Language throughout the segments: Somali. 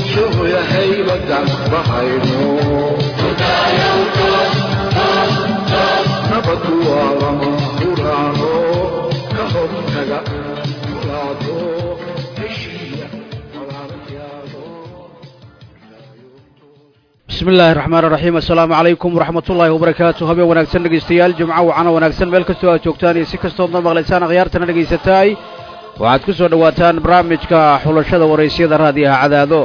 bulshoyahaybadan bahayno nabadu waa lama huraano ka hortaga muraado heshiiya walaalayaalo bismi illaahi raxmaan iraxiim assalaamu calaykum waraxmat ullaahi wabarakaatu habeen wanaagsan dhegaystayaal jimco wacano wanaagsan meel kastoo aad joogtaan iyo si kastoodna maqlaysaan akhyaartana dhegaysataay waxaad ku soo dhowaataan barnaamijka xulashada waraysyada raadiyaha cadaado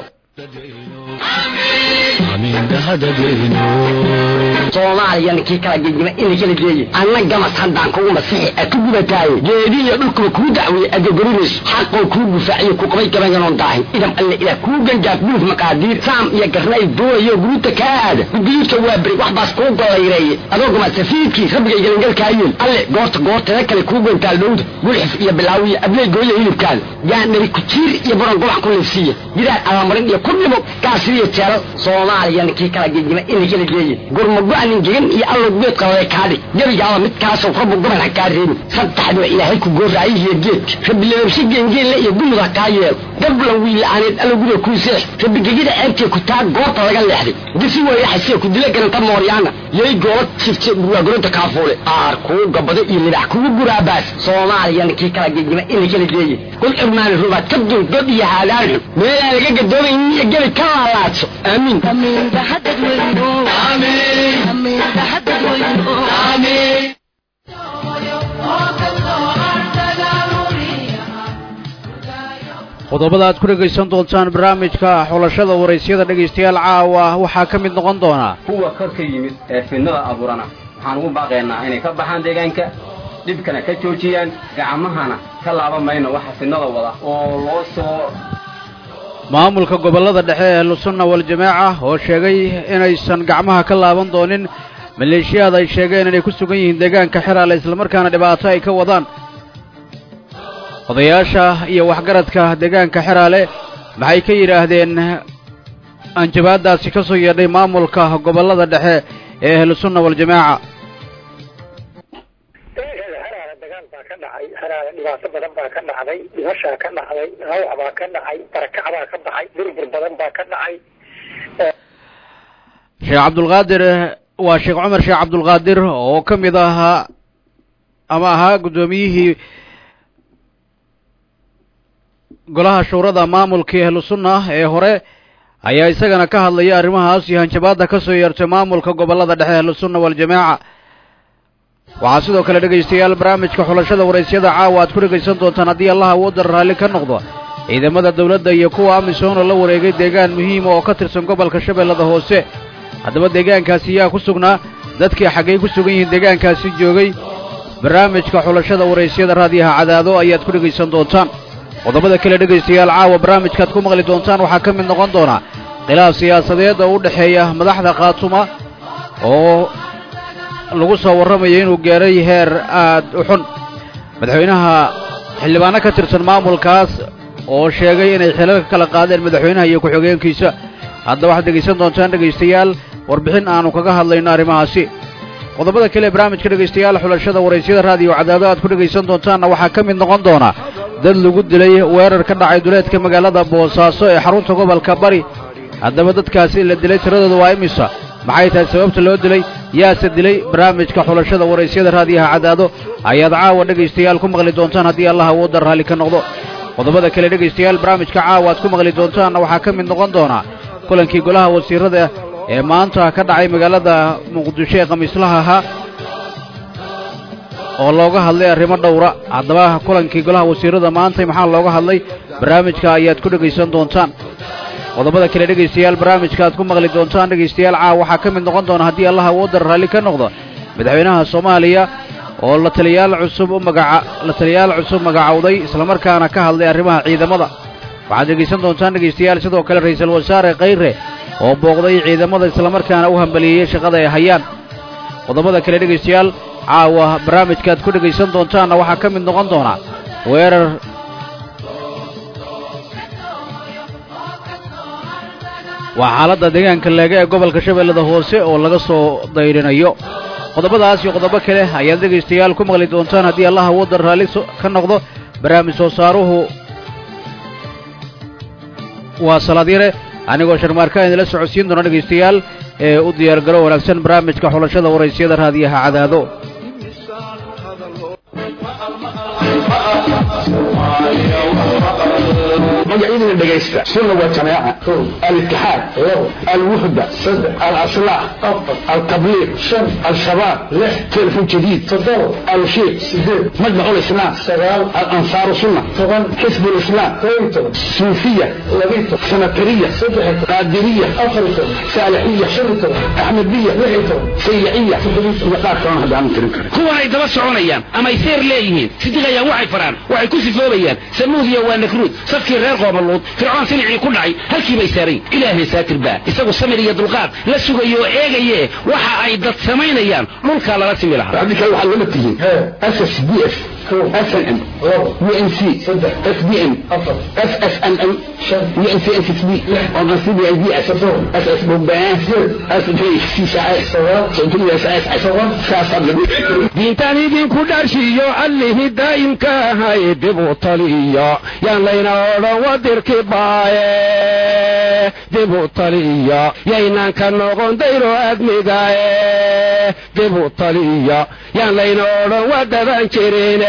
soomaaliya ninkii kala gegima ina kala geeye anna gamas haddaan kugu masixi a ku gubataaye geedihiyo dhulkuba kuu dacweeye agogorinayso xaqoo kuu gufaaciyo ku qabay gabayanoon daahin idam alle ilaah kuu gangaaf dhuluf maqaadiir saam iyo garnay doonayo guruuta kaa aada gudguyudka waa beri wax baas kuu gollayreeye adoo gamasafiidkii rabbiga galangalkaayeen alle goorta goortada kale kuu gantaal dhowda gulxif iyo bilaawiya abley gooya hilibkaada gaandhari kujiir iyo baron gobac ku liifsiiya gidaar alamarin iyo ku dhimo gaasiriyo jeelal soomaaliya ninkii kala gegima ina kala geeye gurmago-anin gegan iyo allow geed qalale kaadhi gebigaaba midkaasow rabbu goban ha kaa reebin saddexdiba ilaahay ku gooraayihiyo geedka rabbi lababshe geengeenle iyo gumud ha kaa yeelo gablan wiila'aaneed allow guriga kuu seex rabbi gegida ceebtee ku taa goorta laga leexday gisi weyraxasee ku dila garanta mooryaana yay goola sifte burwaagoronta kaafuule aar kuu gabado iyo libax kugu guraabaas soomaaliya ninkii kala gegima ina kala geeye kul cirmaani rubaad ka dul god iyo haadaan xun meelaan laga gadoomayn iyo gebi ka laalaadso aamiin qodobada aad ku dhegaysan doontaan barnaamijka xulashada waraysyada dhegaystayaal caawa waxaa ka mid noqon doonaa kuwa kor ka yimid ee fidnada abuurana waxaan ugu baaqaynaa inay ka baxaan deegaanka dhibkana ka joojiyaan gacmahana ka laaban mayno waxa fidnada wada oo loo soo maamulka gobollada dhexe ee ahlusunna waljamaaca oo sheegay inaysan gacmaha ka laaban doonin maleeshiyaad ay sheegeen inay ku sugan yihiin deegaanka xeraale islamarkaana dhibaato ay ka wadaan odayaasha iyo waxgaradka deegaanka xeraale maxay ka yidhaahdeen anjabaadaasi ka soo yeedhay maamulka gobollada dhexe ee ahlusunna waljamaaca haraale dagaal baa ka dhacay haraale dhibaato badan baa ka dhacday dhimashaa ka dhacday dhaawac baa ka dhacay barakac baa ka baxay burbur badan baa ka dhacay sheekh cabdulqaadir waa sheekh cumar sheekh cabdulqaadir oo ka mid ahaa ama ahaa guddoomiyihii golaha shuurada maamulkii ahlusunna ee hore ayaa isagana ka hadlaya arrimahaas iyo hanjabaadda ka soo yeertay maamulka gobollada dhexe ahlusunna waljamaaca waxaa sidoo kale dhegaystayaal barnaamijka xulashada waraysyada caawa aad ku dhegaysan doontaan haddii allah awoodda raalli ka noqdo ciidamada dawladda iyo kuwa amisom oo la wareegay deegaan muhiima oo ka tirsan gobolka shabeellada hoose haddaba deegaankaasi yaa ku sugnaa dadkii xaggay ku sugan yihiin deegaankaasi joogay barnaamijka xulashada waraysyada raadiyaha cadaado ayaad ku dhegaysan doontaan qodobada kale dhegaystayaal caawa barnaamijkaad ku maqli doontaan waxaa ka mid noqon doona khilaaf siyaasadeed oo u dhexeeya madaxda khaatuma oo lagu soo warramayo inuu gaaray heer aad u xun madaxweynaha xildhibaano ka tirsan maamulkaas oo sheegay inay xilal ka kala qaadeen madaxweynaha iyo ku-xigeenkiisa haddaba waxaad dhegaysan doontaan dhegaystayaal warbixin aanu kaga hadlayno arrimahaasi qodobada kale ee barnaamijka dhegaystayaal xulashada waraysyada raadiyo cadaado aad ku dhegaysan doontaanna waxaa ka mid noqon doona dad lagu dilay weerar ka dhacay duleedka magaalada boosaaso ee xarunta gobolka bari haddaba dadkaasi la dilay tiradooda waa imisa maxay tahay sababta loo dilay yaase dilay barnaamijka xulashada waraysyada raadiyaha cadaado ayaad caawa dhegaystayaal ku maqli doontaan haddii allah awoodda raalli ka noqdo qodobada kale dhegaystayaal barnaamijka caawa aad ku maqli doontaanna waxaa ka mid noqon doonaa kulankii golaha wasiirada ee maanta ka dhacay magaalada muqdisho ee khamiislaha ahaa oo looga hadlay arrimo dhowra haddaba kulankii golaha wasiirada maanta maxaa looga hadlay barnaamijka ayaad ku dhegaysan doontaan qodobada kale dhegaystayaal barnaamijka aad ku maqli doontaan dhegaystayaal caawa waxaa ka mid noqon doona haddii allah awoodda raalli ka noqdo madaxweynaha soomaaliya oo la taliyaal cusub u magaca la taliyaal cusub magacowday islamarkaana ka hadlay arrimaha ciidamada waxaad dhegaysan doontaan dhegaystayaal sidoo kale ra'iisul wasaare khayre oo booqday ciidamada islamarkaana u hambaliyeeyey shaqada ay hayaan qodobada kale dhegaystayaal caawa barnaamijkaad ku dhegaysan doontaanna waxaa ka mid noqon doona weerar waa xaaladda deegaanka leega ee gobolka shabeellada hoose oo laga soo dayrinayo qodobadaas iyo qodobo kale ayaad dhegaystayaal ku maqli doontaan haddii allah awoodda raalli ka noqdo barnaamij soo saaruhu waa salaad yare anigoo sharmaarka idinla socodsiin doona dhegaystayaal ee u diyaargaro wanaagsan barnaamijka xulashada waraysiyada raadiyaha cadaado magacyadina dhegaysta sunna waa jamaaca alitixaad alwuxda alaslax altabliiq al-shabaab telefon jadiid alshiiq majmac lislaam alansaaru sunna xisb lislaam suufiya sanatariya qaadiriya saalixiya axmediya sayiciya iyo qaar kalona haddaanan tirin karin kuwan ay daba soconayaan ama ay seer leeyihiin sidiqayaan waxay faraan waxay ku sifoobayaan samuudiya waa nakruud safkii reer qoobaluud fircoon silicii ku dhacay halkii bay saarayn ilaahay saatir baa isagu samir iyo dulqaad la sugayo oo eegaye waxa ay dad samaynayaan dhulkaa lala simi lahaa haddii kale waxaad lama tihiin ss d f snm unc sdm ssnm uncsb diintan idinku dharshiyo allihii daa'imka ahay dib u taliyo yaan layna odhan wadirki baaye dib u taliyo yaynaan ka noqon dayro admigaye dib u taliyo yaan layna odhan wadadan jirine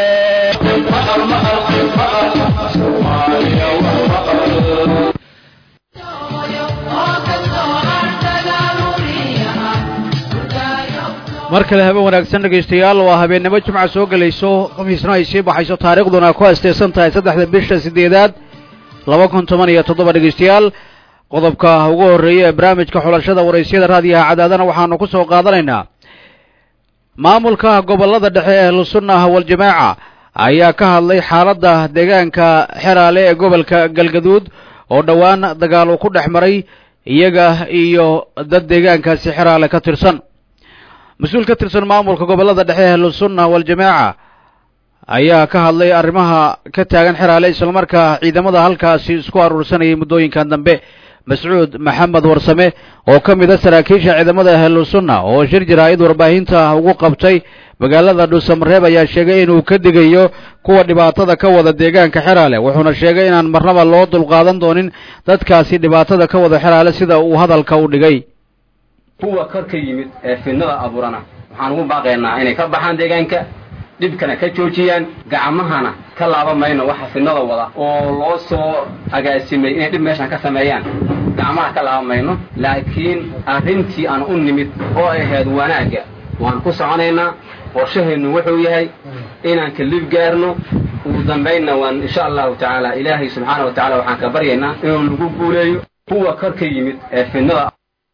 mar kale habeen wanaagsan dhegaystayaal waa habeennimo jimca soo gelayso khamiisna ay sii baxayso taariikhduna ku asteysan tahay saddexda bisha siddeedaad laba kun toban iyo toddoba dhegaystayaal qodobka ugu horreeya ee barnaamijka xulashada waraysyada raadiyaha cadaadana waxaanu ku soo qaadanaynaa maamulka gobollada dhexe ee ahlusunnah waljamaaca ayaa ka hadlay xaaladda deegaanka xeraale ee gobolka galgaduud oo dhowaan dagaal uu ku dhex maray iyaga iyo dad deegaankaasi xeraale ka tirsan mas-uul ka tirsan maamulka gobollada dhexe ee ahlusunnah waljamaaca ayaa ka hadlay arrimaha ka taagan xeraale islamarkaa ciidamada halkaasi isku aruursanayay muddooyinkan dambe mascuud maxamed warsame oo ka mid a saraakiisha ciidamada ahlusunna oo shir jaraa'id warbaahinta ugu qabtay magaalada dhuusamareeb ayaa sheegay inuu ka digayo kuwa dhibaatada ka wada deegaanka xeraale wuxuuna sheegay inaan marnaba loo dulqaadan doonin dadkaasi dhibaatada ka wada xeraale sida uu hadalka u dhigay kuwa kor ka yimid ee fidnada abuurana waxaan ugu baaqaynaa inay ka baxaan deegaanka dhibkana ka joojiyaan gacmahana ka laaban mayno waxa fidnada wada oo loo soo agaasimay inay dhib meeshan ka sameeyaan gacmaha ka laaban mayno laakiin arrintii aan u nimid oo ay ahayd wanaagga waan ku soconaynaa qorshaheennu wuxuu yahay inaan kalib gaarno ugu dambaynna waan insha allahu tacaala ilaahay subxaana wa tacala waxaan ka baryaynaa inuu nagu guuleeyo kuwa kor ka yimid ee fidnada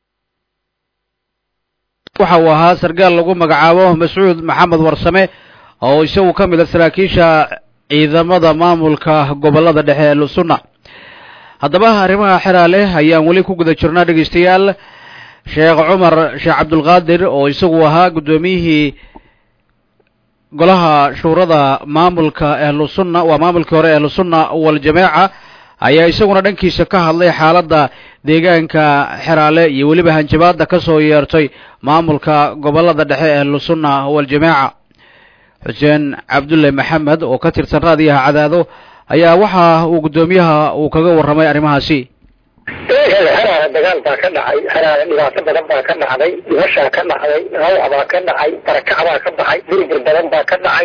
waxa uu ahaa sargaal lagu magacaabo mascuud maxamed warsame oo isagu ka mid a saraakiisha ciidamada maamulka gobollada dhexe ee lusunna haddaba arrimaha xeraale ayaan weli ku guda jirnaa dhegaystayaal sheekh cumar sheekh cabdulqaadir oo isagu ahaa guddoomiyihii golaha shuurada maamulka ahlusunna waa maamulkii hore ahlusunna waljamaaca ayaa isaguna dhankiisa ka hadlay xaaladda deegaanka xeraale iyo weliba hanjabaadda ka soo yeertay maamulka gobollada dhexe ee ahlusunna waljamaaca xuseen cabdulle maxamed oo ka tirsan raadiyaha cadaado ayaa waxa uu guddoomiyaha uu kaga warramay arrimahaasi heraale dagaal baa ka dhacay heraale dhibaato badan baa ka dhacday dhimashaa ka dhacday dhaawac baa ka dhacay barakac baa ka baxay burbur badan baa ka dhacay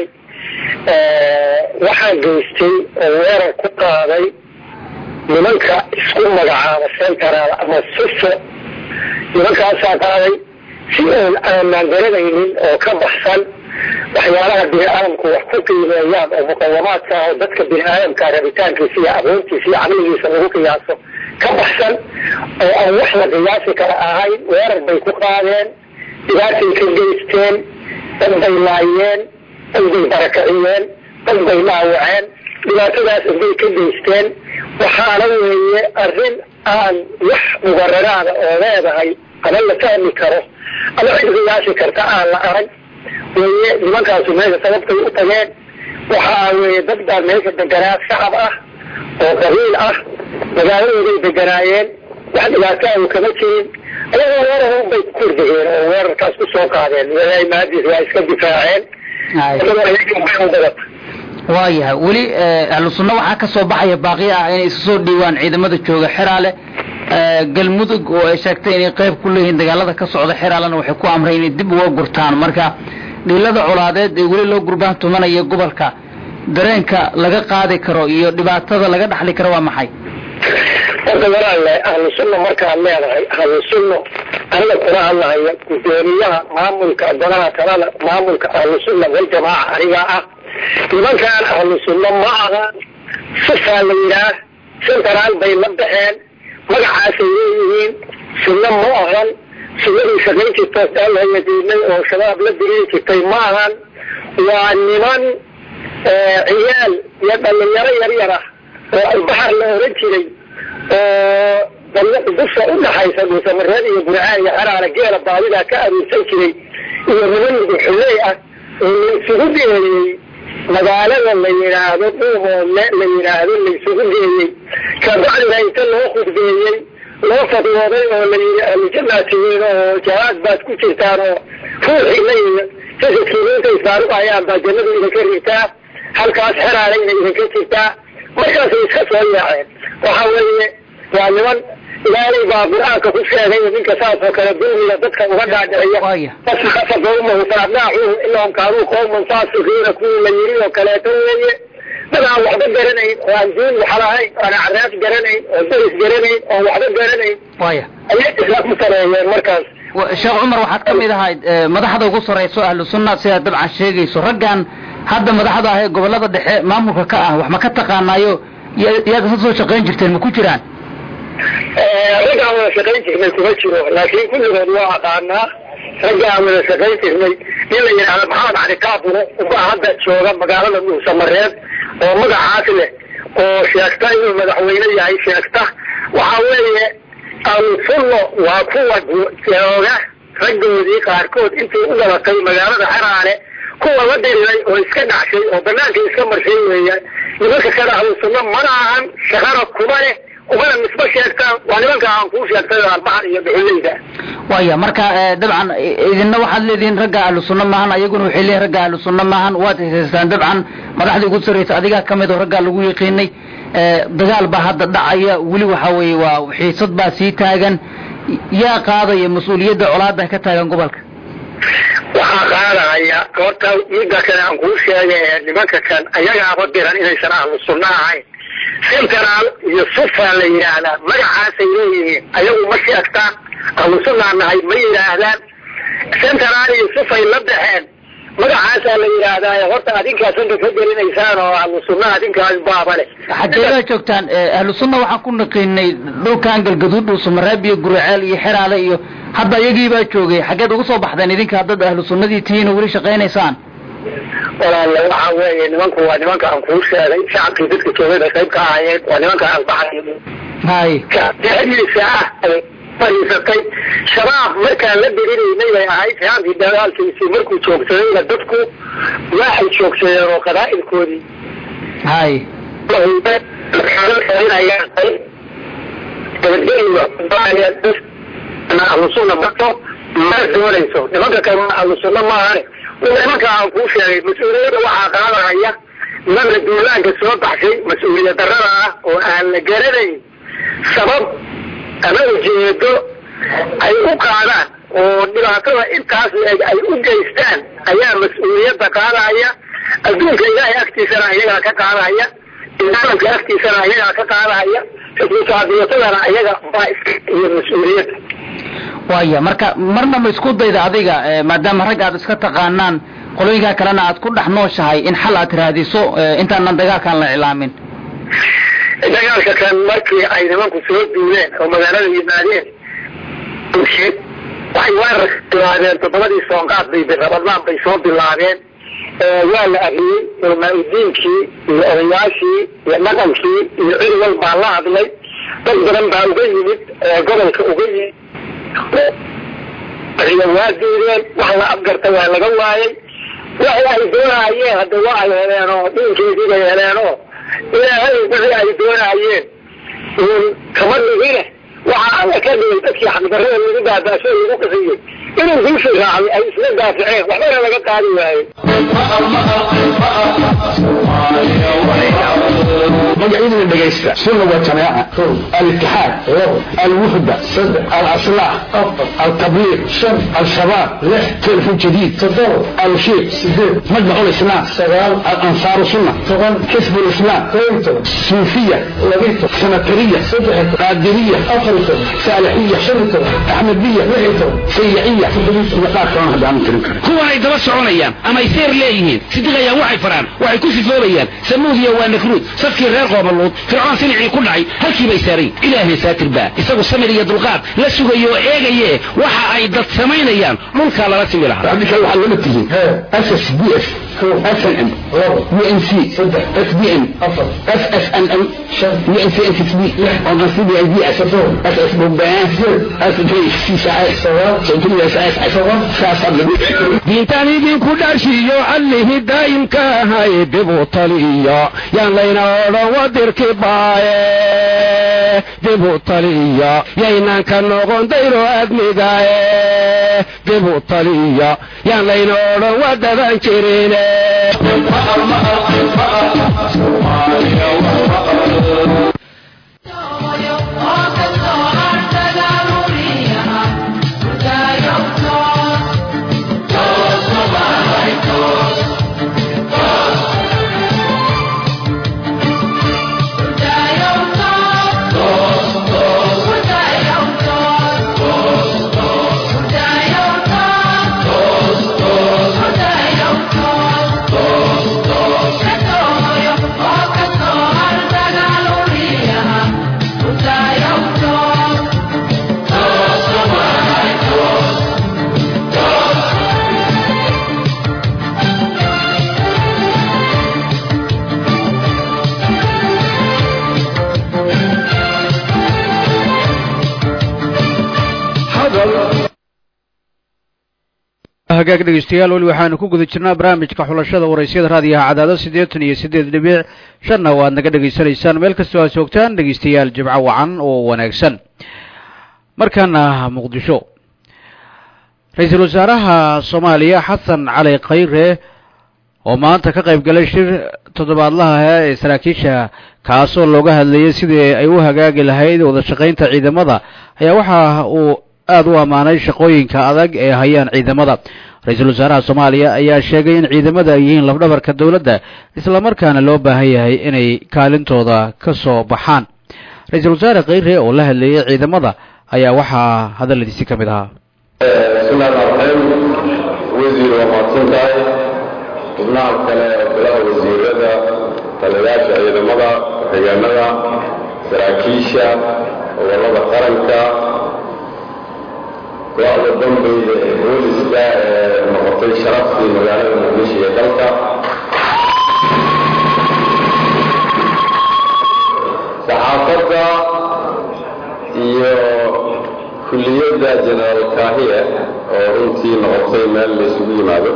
waxaa geystay oo weerar ku qaaday nimanka isku magacaaba central ama suso nimankaasaa qaaday si oon aanaan garanaynin oo ka baxsan waxyaalaha bini aadamku wax ku qiimeeyaan oo muqawamaadka ah oo dadka bini aadamka rabitaankiisa iyo aqoontiisa iyo caqligiisa lagu qiyaaso ka baxsan oo aan wax la qiyaasi kara ahayn weerar bay ku qaadeen dhibaatay ka geysteen dad bay laayeen dad bay barakiciyeen dad bay dhaawaceen dhibaatadaas bay ka geysteen waxaana weeye arrin aan wax mubararaada oo leedahay ama la fahmi karo ama cid qiyaasi karta aan la arag weye nimankaasu meesha sababtay u tageen waxaa weeye dad baa meesha deganaa shacab ah oo qabiil ah magaaladooday deganaayeen wax dhibaataahu kama jirin ayagoo weerar bay ku kordegeen oo weerarkaas ku soo qaadeen ilaahay mahadiis waa iska difaaceen waayahay weli ahlu sunna waxaa ka soo baxaya baaqi ah inay isu soo dhiiwaan ciidamada jooga xeraale galmudug oo ay sheegtay inay qayb ku leeyihiin dagaalada ka socda xeraalana waxay ku amray inay dib uga gurtaan marka dhiilada colaadeed ee weli loo gurbaan tumanaya gobolka dareenka laga qaadi karo iyo dhibaatada laga dhaxli karo waa maxay horta walaalle ahlu sunna markaad leedahay ahlu sunno aniga kula hadlahaya gudoomiyaha maamulka golaha talada maamulka ahlu sunna waljamaaca anigaa ah nimankaan ahlu sunno ma aha sufaa la yidhaah central bay la baxeen magacaasay leeyihiin sunno ma ahan sunnadii shaqayn jirtoo daalhayadiinay oo shabaab la diriiri jirtay ma ahan waa niman ciyaal iyo dhalinyaro yaryar ah oo albaxar la oran jiray oo dariiqa dusha u dhaxaysa dhuusamareed iyo burcaan iyo xaraara geela baadidaa ka aruursan jiray iyo niman muduxuley ah oo la isugu geeyey magaalada la yidhaahdo dhuumoodle la yidhaahdo la isugu geeyey kabacdina inta loo khudbeeyey loo fadwooday oo la yidhi ahlujannaad tihiin oo jahaad baad ku jirtaan oo ruuxii la yimi jasadkiina intay isfaaruqayaan baa jannadu idinka rigtaa halkaas xeraarayna idinka jirtaa markaasay iska soo yaaceen waxa weeye waa niman ilaahay baa qur-aanka ku sheegay ninka saas oo kale dulmiga dadka uga dhaadhiciya fasakasa qawmahu faabnaacuhu inahum kaanuu qawman faasiqiina kuwii la yiri oo kaleeto weeye dad aan waxba garanayn oo aan diin waxa lahayn oo aan acraaf garanayn oo daris garanayn oo waxba garanayn waya ayay isla ku sareeyeen markaas sheekh cumar waxaad ka mid ahayd madaxda ugu sarrayso ahlu sunna sidaad dabcan sheegayso raggan hadda madaxda ah ee gobolada dhexe maamulka ka ah wax ma ka taqaanaayo yaad ka soo shaqayn jirteen ma ku jiraan raggaan wada shaqayn jirnay kuma jiro laakiin kulligood waa aqaanaa raggaan wada shaqayn jirnay nin la yidhaahdo maxamed cali kaaburo ubaa hadda jooga magaalada dhuusamareed oo magacaas leh oo sheegta inuu madaxweyne yahay sheegta waxa weeye alsunno waa kuwa jooga raggoodii qaarkood intii u dhalatay magaalada xeraale kuwa la diriray oo iska dhacshay oo banaanka iska marshay weeyaan nimanka kale ahlusunno mana ahan shaqana kuma leh umana misba sheegtaan waa nimanka aan kuu sheegtay albaxar iyo dhuxuleyda waya marka dabcan idinna waxaad leedihiin ragga ahlu sunna maahan ayaguna waxay leeyihin ragga ahlu sunna maahan waad hesaystaan dabcan madaxdii ugu sarraysa adigaa ka mid oo raggaa lagu yaqiinay dagaal baa hadda dhacaya weli waxa weeye waa xiisad baa sii taagan yaa qaadaya mas-uuliyadda colaadan ka taagan gobolka waxaa qaadaya horta midda kale aan kuu sheegay ee nimanka kan ayagaaba diran inaysan ahlu sunno ahayn central iyo sufa la yidhaahdaa magacaasay leeyihiin ayagu ma sheegtaan ahlu sunnaa nahay ma yidhaahdaan central iyo sufay la baxeen magacaasaa la yidhaahdaa horta adinkaas inta ka gelinaysaan oo ahlu sunna adinkaas baaba leh xageedaa joogtaan ahlu sunna waxaan ku naqiinay dhulkan galgaduud dhuusamareeb iyo guriceel iyo xeraale iyo hadda iyagiibaa joogay xaggeed uga soo baxdeen idinka dad ahlu sunnadii tihiin oo weli shaqaynaysaan walaalle waxa weeye nimanku waa nimanka aan kuu sheegay shacabkii dadka joogay bay qayb ka ahaayeen waa nimanka albaxay hay dexdiisa ah ay fadhiisatay shabaab markaan la dirinaynay bay ahayd shabaabkii dagaalkiisii markuu joogsadayna dadku waxay joogsadeen oo qabaa'ilkoodii hay ahlusunna bato ma doonayso nimanka kale ahlusunna maahane nimanka aan kuu sheegay mas-uuliyadda waxaa qaadahaya nimanka duulaanka soo baxshay mas-uuliyad darrada ah oo aan la garanayn sabab ama ujeedo ay u qaadaan oo dhibaatada intaas leeg ay u geystaan ayaa mas-uuliyadda qaadaya adduunka ilaahay agtiisana ayagaa ka qaadaya islaamka agtiisana ayagaa ka qaadaya xisbisaadiyatadana ayaga baa iska iyo mas-uuliyadda waya marka marna ma isku dayda adiga maadaama rag aad iska taqaanaan qolooyinkaa kalena aad ku dhex nooshahay in xal aad raadiso intaanan dagaalkan la iclaamin dagaalka kan markii ay nimanku soo duuleen oo magaalada yimaadeen waxay weerar bilaabeen toddobadii soonqaad bay rabadlaan bay soo bilaabeen waa la ariyey culmaa-udiinkii iyo odayaashii iyo dhaqankii iyo cidigal baa la hadlay dad badan baa uga yimid gobolka uga yimid waa diideen wax la afgarta waa laga waayey waxay ay doonayeen hadda waa ay heleen oo dhiinkeedii bay heleen oo ilaahay wixii ay doonayeen uun kama dhigine waxa alla ka dhigay dadkii xaqdarrada lagu baabaaso lagu qisiyey inuu guushi raacay ay isla daafaceen waxbana laga qaadi waayey magacyadina dhegaysta sunna waa jamaaca alitixaad alwuxda alaslax altabliiq alshabaab telefon jadiid alshiiq majmac lislaam alansaaru sunna xisb lislaam suufiya sanatariya qaadiriya saalixiya axmediya sayiciya iyo qaar kalona haddaanan tirin karin kuwan ay daba soconayaan ama ay seer leeyihiin sidiqayaan waxay faraan waxay ku sifoobayaan samuudiya waa nakruud safkii reer qoomaluud fircoon sinicii ku dhacay halkii bay saarayn ilaahay saatir baa isagu samir iyo dulqaad la sugayo oo eegaye waxa ay dad samaynayaan dhulkaa lala timi lahaa adika waxaad lama tihiin ss b s snm unc sbn ssnm diintaan idinku dharshiyo allihii daa'imka ahay dibu taliyo yaan layna odhan wadirki baaye dibu taliyo yaynaan ka noqon dayro admigaye dibu taliyo yaan layna odhan wadadan jirine hagaag dhegeystayaal weli waxaanu ku guda jirnaa barnaamijka xulashada waraysyada raadiyaha cadaado siddeetan iyo siddeed dhibic shanna waad naga dhegaysanaysaan meel kastoo aad joogtaan dhegeystayaal jibco wacan oo wanaagsan markaana muqdisho ra-iisul wasaaraha soomaaliya xasan cali khayre oo maanta ka qayb galay shir toddobaadlaha ee saraakiisha kaasoo looga hadlayay sidii ay u hagaagi lahayd wada shaqaynta ciidamada ayaa waxa uu aada u ammaanay shaqooyinka adag ee hayaan ciidamada ra-iisul wasaaraha soomaaliya ayaa sheegay in ciidamada ay yihiin lafdhabarka dowladda islamarkaana loo baahan yahay inay kaalintooda ka soo baxaan ra-iisul wasaare khayre oo la hadleeyey ciidamada ayaa waxaa hadalladiisi ka mid ahaa bismillahi raxmaan wasiir waa mahadsan tahay xubnaha kale ee golaha wasiirada taliyayaasha ciidamada ku-xigeenada saraakiisha gobolada qaranka go-da dambayda ee booliska ee noqotay sharaftii magaalada muqdisho iyo dalka saxaafadda iyo kulliyadda generaal kahiye oo runtii noqotay meel la isugu yimaado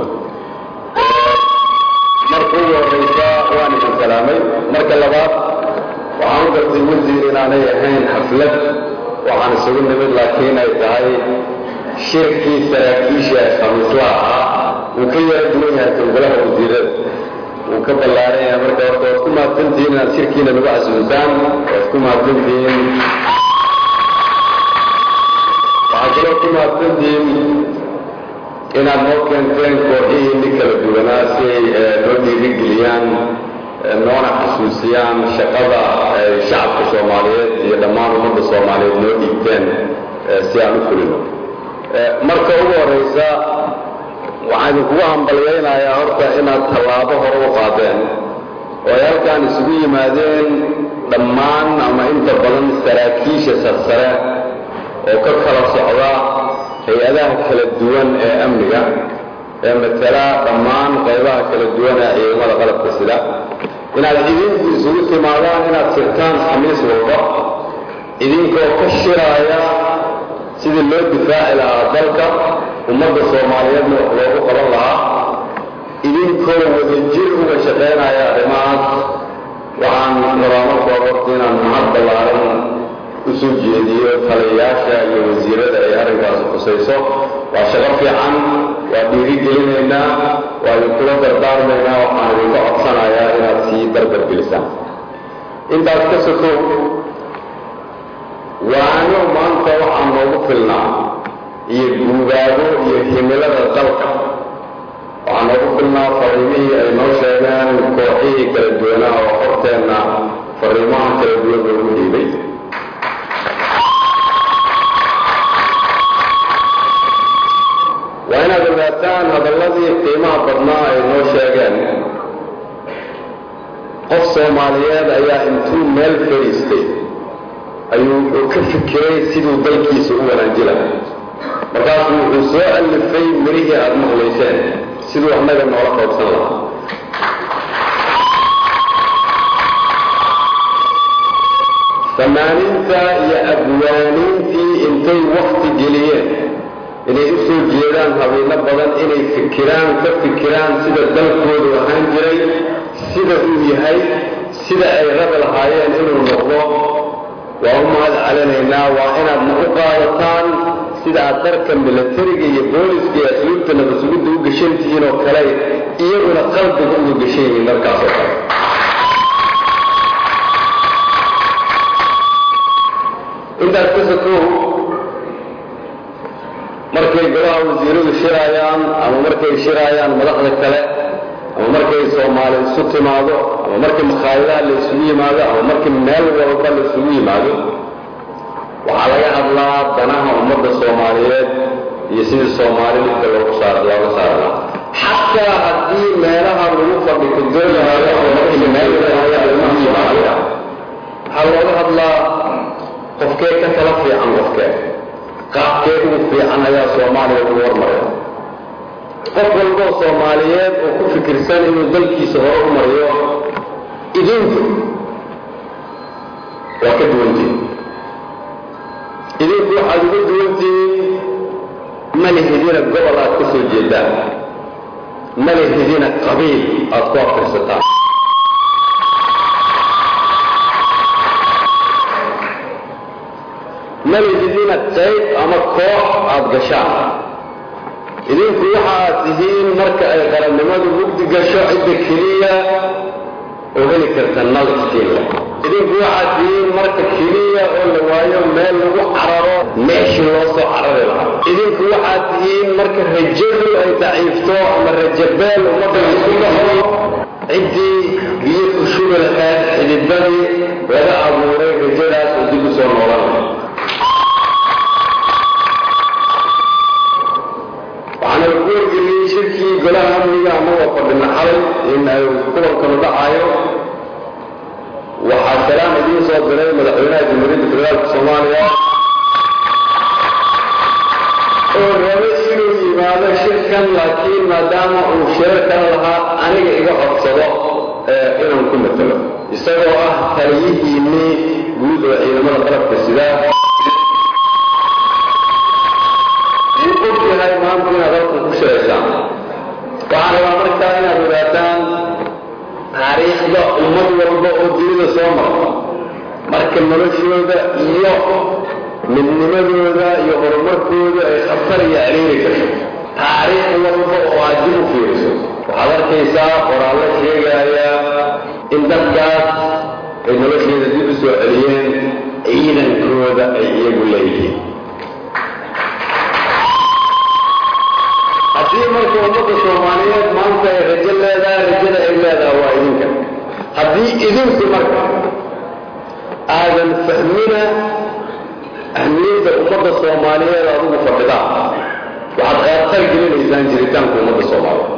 marka ugu horeysa waan idin salaamay marka labaad waxaan u gartay wasiir inaanay ahayn xaflad waxaan isugu nimid laakiin ay tahay shirkii saraakiisha ee khamiislaha ahaa wuu ka yara duwan yahay towgalaha wasiirada wuu ka ballaaran yahay marka horta waad ku mahadsantihiin inaad shirkiina nagu casuumtaan waad ku mahadsantihiin waxaad kaloo ku mahadsantihiin inaad noo keenteen kooxihii nin kala duwanaa si ay noo dhiirigeliyaan noona xasuusiyaan shaqada ay shacabka soomaaliyeed iyo dhammaan ummadda soomaaliyeed noo dhiibteen si aan u fulino marka ugu horeysa waxaan idinkugu hambalyaynayaa horta inaad tallaabo hore u qaadeen oo ay halkaan isugu yimaadeen dhammaan ama inta badan saraakiisha sarsare oo ka kala socda hay-adaha kala duwan ee amniga ee matala dhammaan qaybaha kala duwan ee ciidamada qalabka sida inaad idinku isugu timaadaan inaad sirtaan khamiis walba idinkoo ka shiraaya sidii loo difaaci lahaa dalka ummadda soomaaliyeedna wax loogu qaban lahaa idinkoo wadajir uga shaqaynaya arrimahaas waxaan rabaa marka horta inaan mahad ballaaran u soo jeediyo taliyayaasha iyo wasiirada ay arrinkaasi khusayso waa shaqo fiican waa dhiirigelinaynaa waa idinkula dardaarmaynaa waxaan idinka codsanayaa inaad sii dardargelisaan intaas ka sokow waano maanta waxaa noogu filnaa iyo guubaabo iyo himilada dalka waxaa noogu filnaa fariimihii ay noo sheegeen kooxihii kala duwanaa oo horteenna fariimaha kala duwan loogu dhiibay waa inaad ogaataan hadalladii qiimaha badnaa ay noo sheegeen qof soomaaliyeed ayaa intuu meel fadhiistay ayuu wuxuu ka fikiray siduu dalkiisa u wanaanji lahay markaasuu wuxuu soo allifay mirihii aada maqlayseen siduu annaga noola qaybsan lahaa fanaaniinta iyo abwaaniintii intay wakti geliyeen inay u soo jeedaan habeeno badan inay fikiraan ka fikiraan sida dalkoodu ahaan jiray sida uu yahay sida ay rabi lahaayeen inuu noqdo waa u mahad celinaynaa waa inaad na u qaadataan sida aad dharka milatariga iyo booliska iyo asluubta nabasugidda u gashan tihiin oo kale iyaguna qalbiga uga gashan yihiin dharkaas oo kale intaas ka sokow markay golaha wasiiradu shiraayaan ama markay shiraayaan madaxda kale ama markay soomaali isu timaado ama markii makhaayadaha la isugu yimaado ama markii meel walba la isugu yimaado waxaa laga hadlaa danaha ummadda soomaaliyeed iyo sidii soomaali dhibka loogu saar looga saari lahaa xataa haddii meelaha lagu fadhiko doonaayo ama markii meel walba lagu yimaado waxaa looga hadlaa qofkee ka tala fiican qofkee qaabkee ugu fiican ayaa soomaaliya ugu hormaraya qof walboo soomaaliyeed oo ku fikirsan inuu dalkiisa hore u mariyo idinku waa ka duwantihin idinku waxaad uga duwantihiin malihidina gobol aad ka soo jeedaan malihidina qabiil aad ku afirsataan malihidina qayb ama koox aad gashaan idinku waxa aad tihiin marka ay qarannimadu mugdi gasho cidda keliya oo heli karta nal iskiinle idinku waxaad tihiin marka keliya oo la waayo meel lagu cararo meeshii loo soo carari lahaa idinku waxaad tihiin marka rajadu ay daciifto ama rajabeel ummadda isku dhaxo ciddii biyo ku shubi lahayd xididadii laga abuuray rajadaas oo dib u soo noolanaya waxaana lagu wargeliyey shirkii golaha amniga amagoo fadhina xalay in ay kulankanu dhacayo waxaa salaan idiin soo diray madaxweynaha jamhuuriyadda federaalka soomaaliya oo rabay inuu yimaado shirkan laakiin maadaama uu shirarkan lahaa aniga iga codsado inaan ku matalo isagoo ah taliyihiinnii guud oo ciidamada qalabka sidaa yahay maanta inaad halkan ku shiraysaan waxaan rabaa markaa inaad ogaataan taariikhda ummad walba oo dunida soo marta marka noloshooda iyo midnimadooda iyo horumarkooda ay khatar iyo ciriiri gasho taariikh walba oo aad dib u fiiriso waxaad arkaysaa qoraallo sheegaya in dadkaas ay nolosheeda dib u soo celiyeen ciidankooda ay iyagu leeyihiin haddii marka ummadda soomaaliyeed maanta ay rajo leedahay rajada ay leedahay waa idinka haddii idinku marka aadan fahmina ahmiyadda ummadda soomaaliyeed adigu fadhidaa waxaad qaarqar gelinaysaan jiritaanka ummadda soomaaliyeed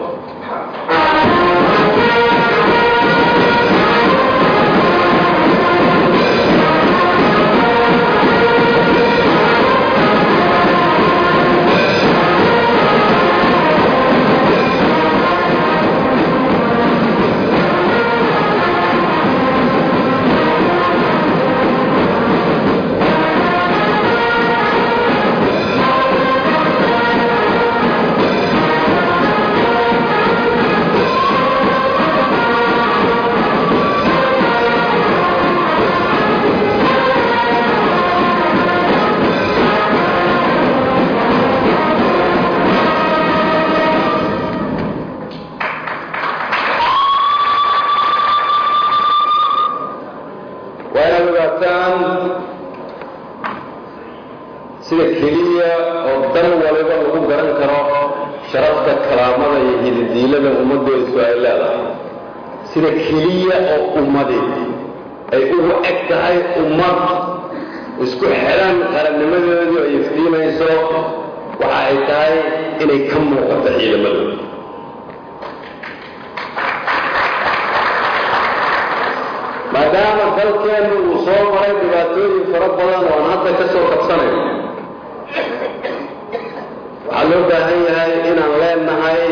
sida keliya oo dan waliba lagu garan karo sharafta karaamada iyo hididiilada ummaddeedu ay leedahay sida keliya oo ummadi ay ugu eg tahay ummad isku xidhan qarannimadeedu ay iftiimayso waxa ay tahay inay ka muuqato ciidamadooda maadaama dalkeennu uu soo maray dhibaatooyin fara badan oo aan hadda ka soo kabsanayo waxaa loo baahan yahay inaan leenahay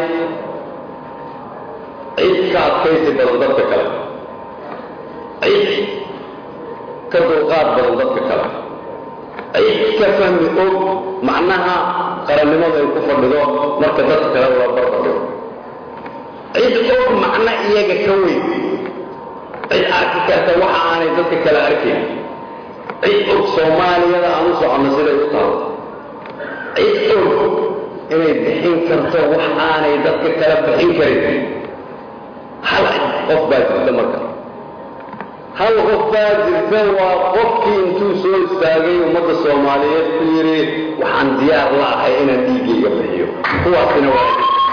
cid ka adkaysi badan dadka kale cid ka dulqaad badan dadka kale cid ka fahmi og macnaha qarannimada ay ku fadhido marka dadka kale loo barbardhigo cid og macno iyaga ka weyn cid arki karta waxa aanay dadka kale arkayn cid og soomaaliyada aan u soconno siday u tahay cid og inay bixin karto wax aanay dadka kale bixin karin hal qof baa jirta marka hal qof baa jirta waa qofkii intuu soo istaagay ummadda soomaaliyeed ku yidhi waxaan diyaar la ahay inaan dhiiggayga bixiyo kuwaasina waa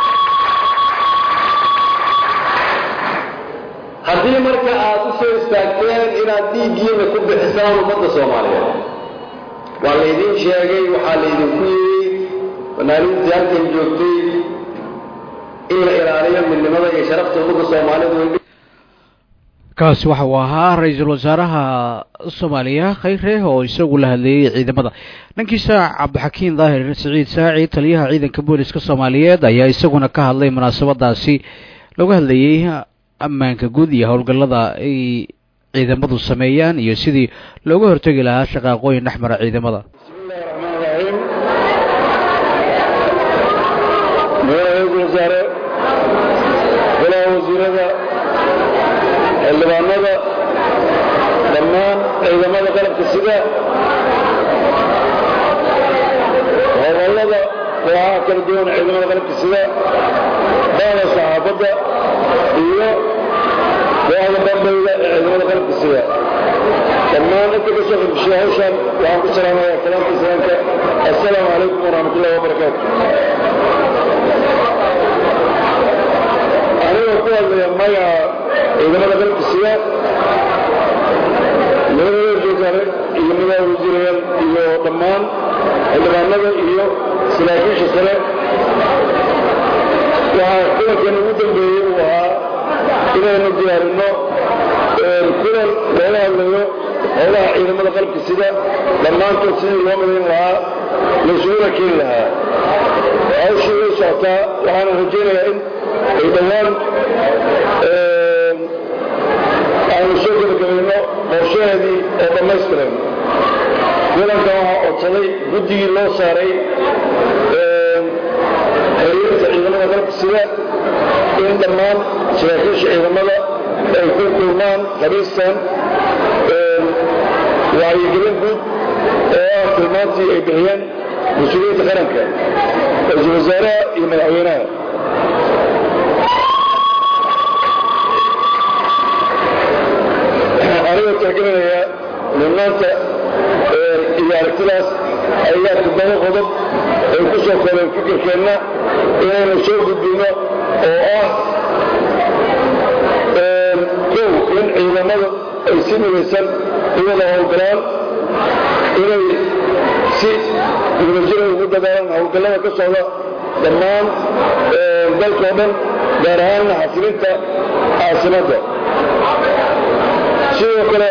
haddii marka aad u soo istaagteen inaad dhiiggiina ku bixisaan ummadda soomaaliyeed waa laydin sheegay waxaa laydinku yidhi banaanintii halkan joogtay in la ilaaliyo midnimada iyo sharafta ummadda soomaaliyeed kaasi waxa uu ahaa ra-iisul wasaaraha soomaaliya khayre oo isagu la hadleeyey ciidamada dhankiisa cabdixakiin daahir siciid saaci taliyaha ciidanka booliska soomaaliyeed ayaa isaguna ka hadlay munaasabadaasi lagu hadlayey ammaanka guud iyo howlgallada ay ciidamadu sameeyaan iyo sidii looga hortegi lahaa shaqaaqooyin dhex mara ciidamada ra-iisul wasaare golaha wasiirada xildhibaanada dhammaan ciidamada qalabka sida howlallada kooxaha kala duwan ciidamada qalabka sida baada saxaafadda iyo kooxda bambeyda ee ciidamada qalabka sida dhammaan inta ka soo qabishay hawshan waxaan ku salaamayaa kalaamka islaamka assalaamu calaykum waraxmatullahi wabarakaatu anigoo ku hadlaya magaca ciidamada qalabka sida madaxda wasaare iyo madaxa wasiirayaal iyo dhammaan xildhibaanada iyo saraakiisha sare waxaa kulankan ugu dambeeyey uu ahaa inaynu diyaarinno kulan looga hadlayo howlaha ciidamada qalabka sida dhammaantood sidii loo madayn lahaa laysuguna keeni lahaa hawshii way socotaa waxaana rajaynayaa in ay dhowaan aanu soo gebagabayno qorshaheedii oo dhammaystiran kulankan waxaa codsaday guddigii loo saaray xiriirta ciidamada qalabka sida in dhammaan saraakiisha ciidamada ay ku kulmaan khamiistan wacyigelin guud oo ah tilmaantii ay bixiyeen mas-uuliyiinta qaranka ra-iisul wasaaraha iyo madaxweynaha anigoo tixgelinaya mudnaanta iyo aragtidaas ayaa toddoba qodob ay ku soo koobeen fikirkeenna inaynu soo gudbino oo ah kow in ciidamadu ay si midaysan u wada howlgalaan inay si wadajira ugu dadaalaan howlgallada ka socda dhammaan dalkao dhan gaar ahaanna xasilinta caasimadda sidoo kale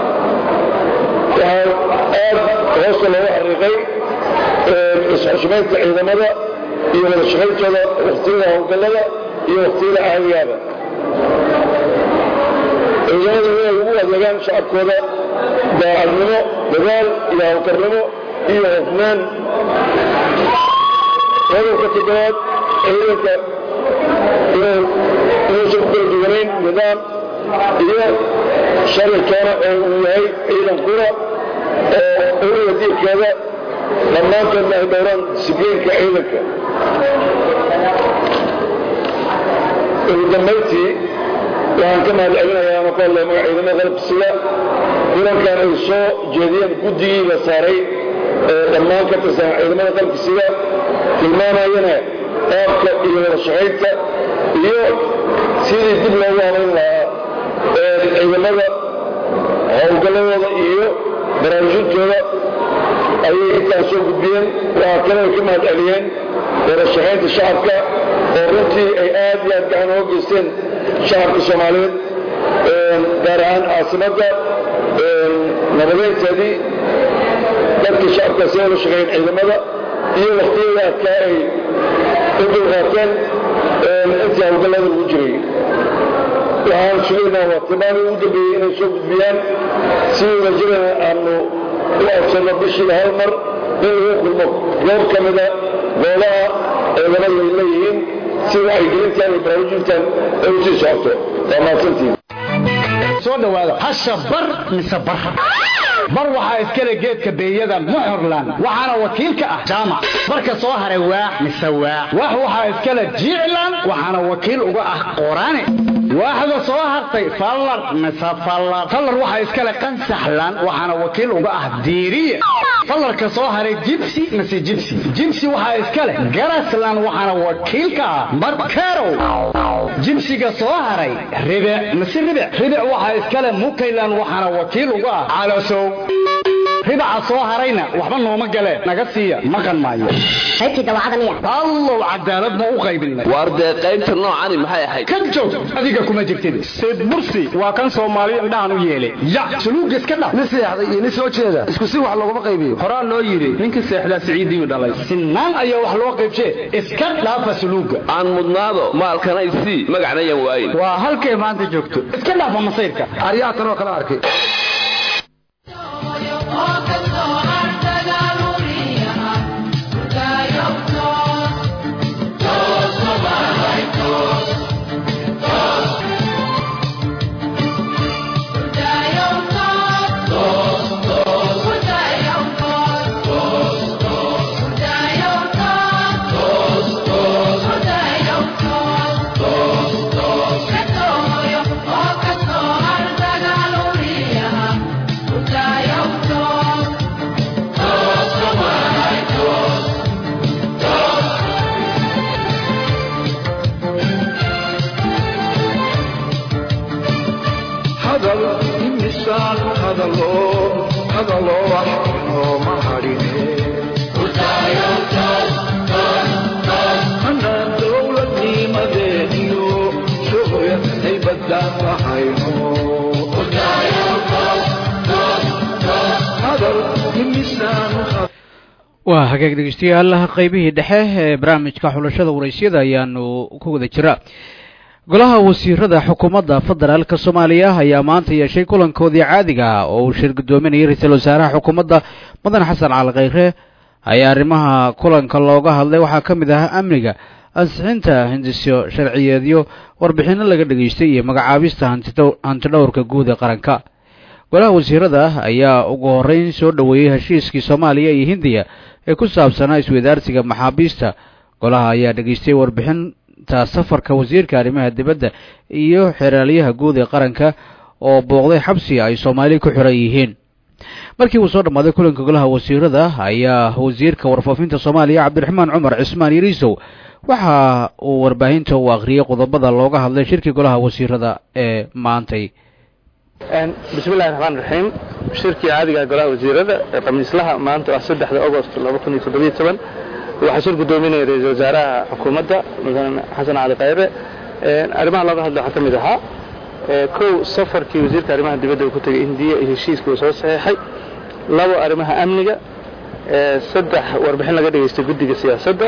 waxaa aad hoosta looga xariiqay isxushmaynta ciidamada iyo wada shaqayntooda wakhtiyada howlgallada iyo wakhtiyada caadigaaba ciidamadu inay ugu adeegaan shacabkooda daacadnimo dadaal iyo hawlkarnimo iyo hofnaan qodobka toddobaad ciidanka inuusan ku kala duwanayn nidaam iyo sharci toona oo uu yahay ciidan qura oo uliga diirkeeda dhammaantoodna ay dhowraan disibliinka ciidanka ugu dambayntii waxaan ka mahad celinayaa ama ku hadlaya magaca ciidamada qalabka sida kulankan ay soo jeediyeen guddigii la saaray dhammaan ka tirsan ciidamada qalabka sida tilmaamayana qaabka iyo wada shaqaynta iyo sidii dib loogu habayn lahaa ciidamada howlgalladooda iyo baraarujintooda ayay intaan soo gudbiyeen waxaa kale ay ka mahad celiyeen wada shaqaynta shacabka oo runtii ay aad iyo aad gacan uga geysteen shacabka soomaaliyeed gaar ahaan caasimadda nabadeynteedii dadka shacabka si ula shaqeeyeen ciidamada iyo waktiyada adkaa ay u dulqaateen intii howlgallada lagu jiray waxaan sugaynaa waa tilmaamii ugu dambeeyey inay soo gudbiyaan si wadajirana aanu u adsano bishiiba hal mar in lagu kulmo goob ka mida goobaha ciidamada ay leeyihiin si wacyigelintan iyo baraarujintan ay u sii socoto waa mahadsantihin soo dhawaada hasha bar mise bar bar waxaa iskale geedka beeyada muxurlan waxaana wakiilka ah jaamac barka soo haray waax mise waax wax waxaa iskale jiclan waxaana wakiil uga ah qoraane waaxda soo hartay fallar mise fallar fallar waxaa iskale qansaxlan waxaana wakiil uga ah diiriye fallarka soo haray jibsi mise jibsi jibsi waxaa iskale garaslan waxaana wakiilka ah markerow jibsiga soo haray ribic mise ribic ribic waxaa iskale mukaylan waxaana wakiil uga ah calosow ribaca soo harayna waxba nooma galeen naga siiya maqan maayo qaybtii dawacada miya allow cadaalad ma u qaybinay waar dee qaybta noocani maxay ahayd ka joog adiga kuma jirtid sid bursi waa kan soomaali indhahan u yeelay ya suluuga iska dhaf nin seexday iyo nin soo jeeda isku si wax looguma qaybiyo horaa loo yidhi ninka seexdaa siciidiyu dhalay sinaan ayaa wax loo qaybshee iska dhaafa suluuga aan mudnaado maalkanay sii magacnayan waayin waa halkay maanta joogto iska dhaafa masayrka aryaatan oo kala arkay hadal imisaan hadaloo hadaloo wax inooma hadhine anaan dowladnimadeeniyo shuqya haybadaan lahayno hadal imisaan waa hagaag dhegeystayaal qaybihii dhexe ee barnaamijka xulashada waraysyada ayaanu ku wada jiraa golaha wasiirada xukuumadda federaalka soomaaliya ayaa maanta yeeshay kulankoodii caadiga ah oo uu shir guddoominayay ra-iisul wasaaraha xukuumadda mudan xasan cali khayre ayaa arrimaha kulanka looga hadlay waxaa ka mid ah amniga ansixinta hindisyo sharciyeedyo warbixinno laga dhegaystay iyo magacaabista hantidhowrka guud ee qaranka golaha wasiirada ayaa ugu horreyn soo dhoweeyey heshiiskii soomaaliya iyo hindiya ee ku saabsanaa isweydaarsiga maxaabiista golaha ayaa dhegaystay warbixin ta safarka wasiirka arrimaha dibadda iyo xeraalyaha guud ee qaranka oo booqday xabsi ay soomaali ku xiran yihiin markii uu soo dhammaaday kulanka golaha wasiirada ayaa wasiirka warfaafinta soomaaliya cabdiraxmaan cumar cismaan yariisow waxa uu warbaahinta u akhriyey qodobada looga hadlay shirkii golaha wasiirada ee maantay bismillahi raxmaan raxiim shirkii caadiga golaha wasiirada ee khamiislaha maanta ah saddexda agost laba kun iyo toddobiyo toban waxaa shir guddoominaya ra-iisul wasaaraha xukuumadda mudane xasan cali khayre arrimaha looga hadla waxaa ka mid ahaa kow safarkii wasiirka arrimaha dibadda uu ku tegay indiya iyo heshiiskii uu soo saxeexay labo arrimaha amniga saddex warbixin laga dhegaystay guddiga siyaasadda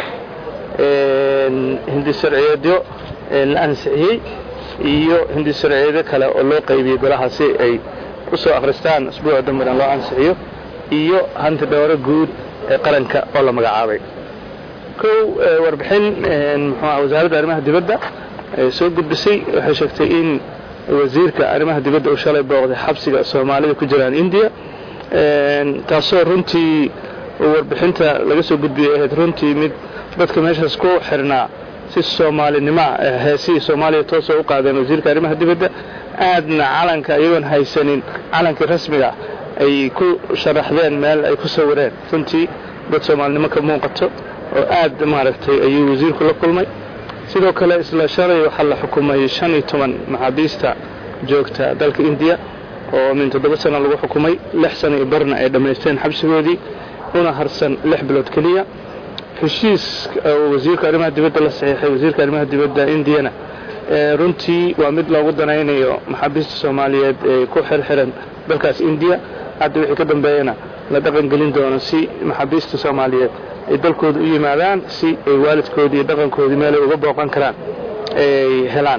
hindi sharciyeedyo la ansixiyey iyo hindi sharciyeedyo kale oo loo qaybiyey golaha si ay u soo akhristaan asbuuca dambedan loo ansixiyo iyo hanti dhowro guud ee qaranka oo la magacaabay kow warbixin muxuuaha wasaaradda arrimaha dibadda soo gudbisay waxay sheegtay in wasiirka arrimaha dibadda uu shalay booqday xabsiga soomaalida ku jiraan indiya taasoo runtii warbixinta laga soo gudbiyey ahayd runtii mid dadka meeshaas ku xirnaa si soomaalinimo heesihii soomaaliya toosoo u qaadeen wasiirka arrimaha dibadda aadna calanka iyagoon haysanin calankii rasmiga ay ku sharaxdeen meel ay ku sawireen runtii dad soomaalinimo ka muuqato oo aad maaragtay ayuu wasiirku la kulmay sidoo kale isla shalay waxaa la xukumay shan iyo toban maxaabiista joogta dalka indiya oo min toddoba sano lagu xukumay lix sano iyo barna ay dhammaysteen xabsigoodii una harsan lix bilood keliya heshiis oo wasiirka arrimaha dibadda la saxiixay wasiirka arrimaha dibadda indiyana runtii waa mid loogu danaynayo maxaabiista soomaaliyeed ee ku xirxiran dalkaas indiya hadda wixii ka dambeeyana la dhaqan gelin doono si maxaabiista soomaaliyeed ay dalkooda u yimaadaan si ay waalidkoodii iyo dhaqankoodii meelay uga booqan karaan ay helaan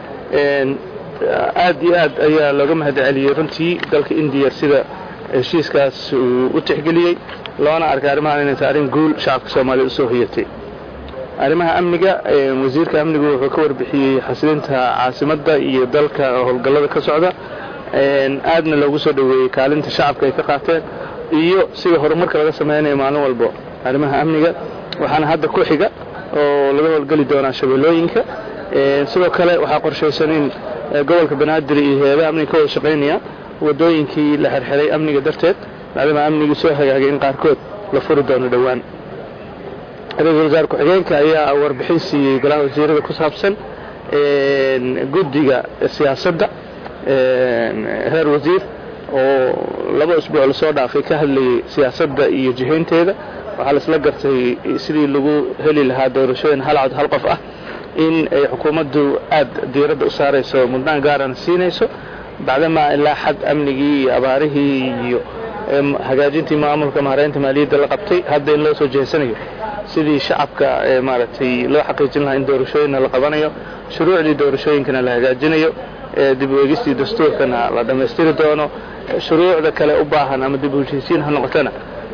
aad iyo aad ayaa looga mahad celiyey runtii dalka indiya sida heshiiskaas uu u tixgeliyey loona arkay arrimahan inay tahay arrin guul shacabka soomaaliya usoo hoyatay arrimaha amniga wasiirka amnigu wuxuu ka warbixiyey xasilinta caasimadda iyo dalka howlgallada ka socda aadna loogu soo dhoweeyey kaalinta shacabka ay ka qaateen iyo sida horumarka laga samaynayo maalin walbo arrimaha amniga waxaana hadda ku xiga oo laga howlgeli doonaa shabeellooyinka sidoo kale waxaa qorshaysan in gobolka banaadir iyo hay-adaha amniga ka wada shaqaynaya wadooyinkii la xirxiray amniga darteed maadaama amnigii soo hagaagay in qaarkood la furi doono dhowaan ra-iisul wasaar ku-xigeenka ayaa warbixin siiyey golaha wasiirada ku saabsan guddiga siyaasadda heer wasiir oo laba usbuuc lasoo dhaafay ka hadlayay siyaasadda iyo jihaynteeda waxaa laisla gartay sidii lagu heli lahaa doorashooyin hal cod hal qof ah in ay xukuumaddu aad diiradda u saarayso mudnaan gaarana siinayso bacdamaa ilaa xad amnigii iyo abaarihii iyo hagaajintii maamulka mahareynta maaliyadda la qabtay hadda in loo soo jeesanayo sidii shacabka maaragtay loo xaqiijin lahaa in doorashooyinna la qabanayo shuruucdii doorashooyinkana la hagaajinayo dib u eegistii dastuurkana la dhammaystiri doono shuruucda kale u baahan ama dib u heshiisiin ha noqotana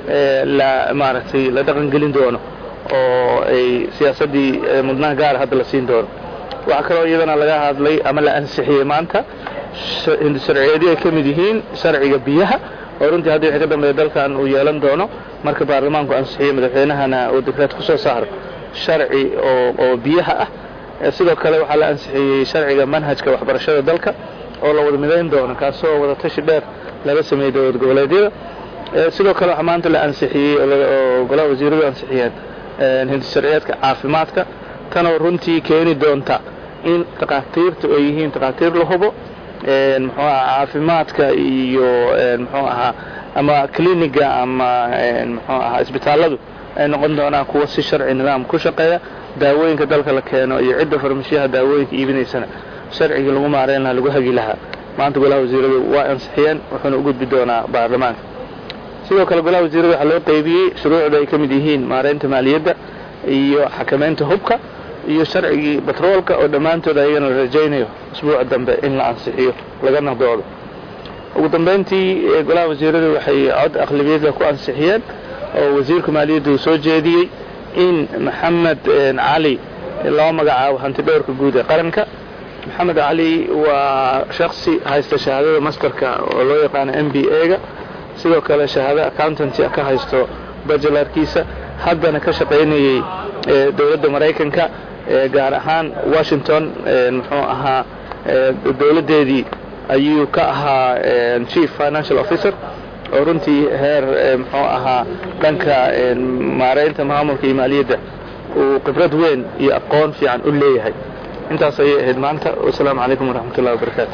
la maaragtay la dhaqangelin doono oo ay siyaasaddii mudnaan gaara hadda la siin doono waxaa kaloo iyadana laga hadlay ama la ansixiyey maanta sharciyeedyo ay ka mid yihiin sharciga biyaha oo runtii hadda wixii ka dambeeya dalkan uu yeelan doono marka baarlamaanku ansixiyo madaxweynahana uu dekreed ku soo saaro sharci oo oo biyaha ah sidoo kale waxaa la ansixiyey sharciga manhajka waxbarashada dalka oo la wada midayn doono kaasoo wada tashi dheer laga sameeyey dowlad goboleedyada sidoo kale waxaa maanta la ansixiyey oo golaha wasiiradu ansixiyeen hindisharciyeedka caafimaadka tanoo runtii keeni doonta in takhaatiirtu ay yihiin takhaatiir la hubo muxuu aha caafimaadka iyo muxuu ahaa ama cliniga ama muxuu ahaa isbitaalladu ay noqon doonaan kuwa si sharci nidaam ku shaqeeya daawooyinka dalka la keeno iyo cidda farmashiyaha daawooyinka iibinaysana sharcigii lagu maareyn lahaa lagu hagi lahaa maanta golaha wasiiradu waa ansixiyeen wuxuuna u gudbi doonaa baarlamaanka sidoo kale golaha wasiirada waxaa loo qaybiyey shuruucda ay ka mid yihiin maareynta maaliyadda iyo xakamaynta hubka iyo sharcigii batroolka oo dhammaantood ayagana la rajaynayo usbuuca dambe in la ansixiyo laga naqdoodo ugu dambayntii golaha wasiiradu waxay cod aqlabiyada ku ansixiyeen oo wasiirka maaliyadda uu soo jeediyey in maxamed cali loo magacaabo hanti dhowrka guud ee qaranka maxamed cali waa shaksi haysta shahaadada masterka oo loo yaqaano m b a-ga sidoo kale shahaado accountancy ka haysto bajelarkiisa haddana ka shaqaynayey dowladda maraykanka gaar ahaan washington muxuu ahaa dowladdeedii ayuu ka ahaa chief financial officer oo runtii heer muxuu ahaa dhanka maareynta maamulka iyo maaliyadda uu khibrad weyn iyo aqoon fiican u leeyahay intaas ayay ahayd maanta wasalaamu calaykum waraxmat ullahi wabarakaatu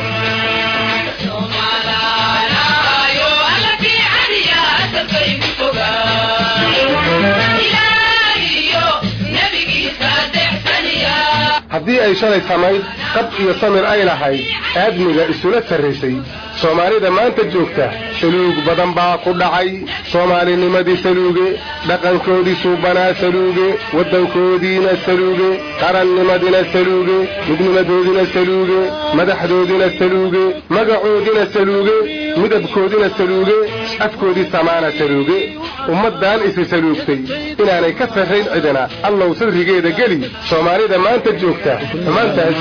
haddii ay shalay samayd qab iyo samir ay lahayd aadmiga isula sarraysay soomaalida maanta joogta saluug badan baa ku dhacay soomaalinimadii saluuge dhaqankoodii suubanaa saluuge waddankoodiina saluuge qarannimadina saluuge midnimadoodina saluuge madaxdoodina saluuge magacoodina saluuge midabkoodina saluuge afkoodii samaana saluuge ummaddan isi saluugtay inaanay ka sarrayn cidina allow sadrigeeda geli soomaalida maanta joogta xumaantaas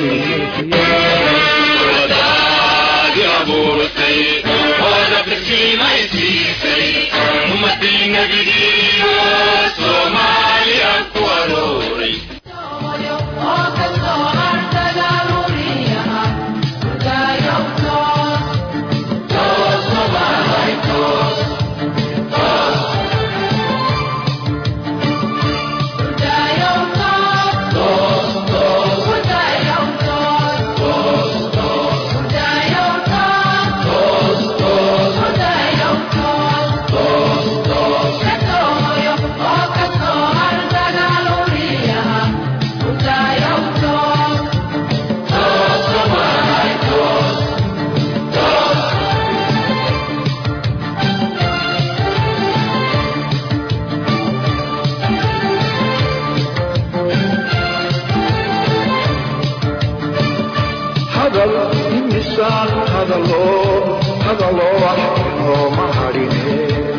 misaan hadalo hadalo wax inooma hadhine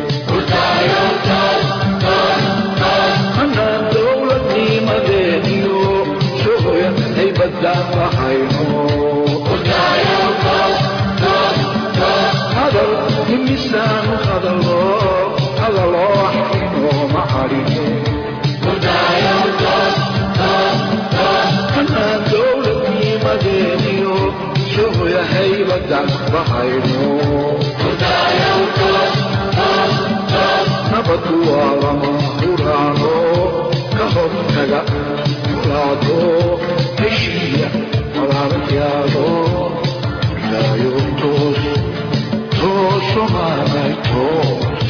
hanaan dowladnimadeeniyo shuhya haybadaan lahayno hadal misaan hadalo hadalo wax inooma hadhine hanaan dowladnimadeeniyo shuhya haybadaan lahayno nabadu waa lama huraano ka hortaga muraado heshiiya walaalyaado ilaayo toos tooso maanay toos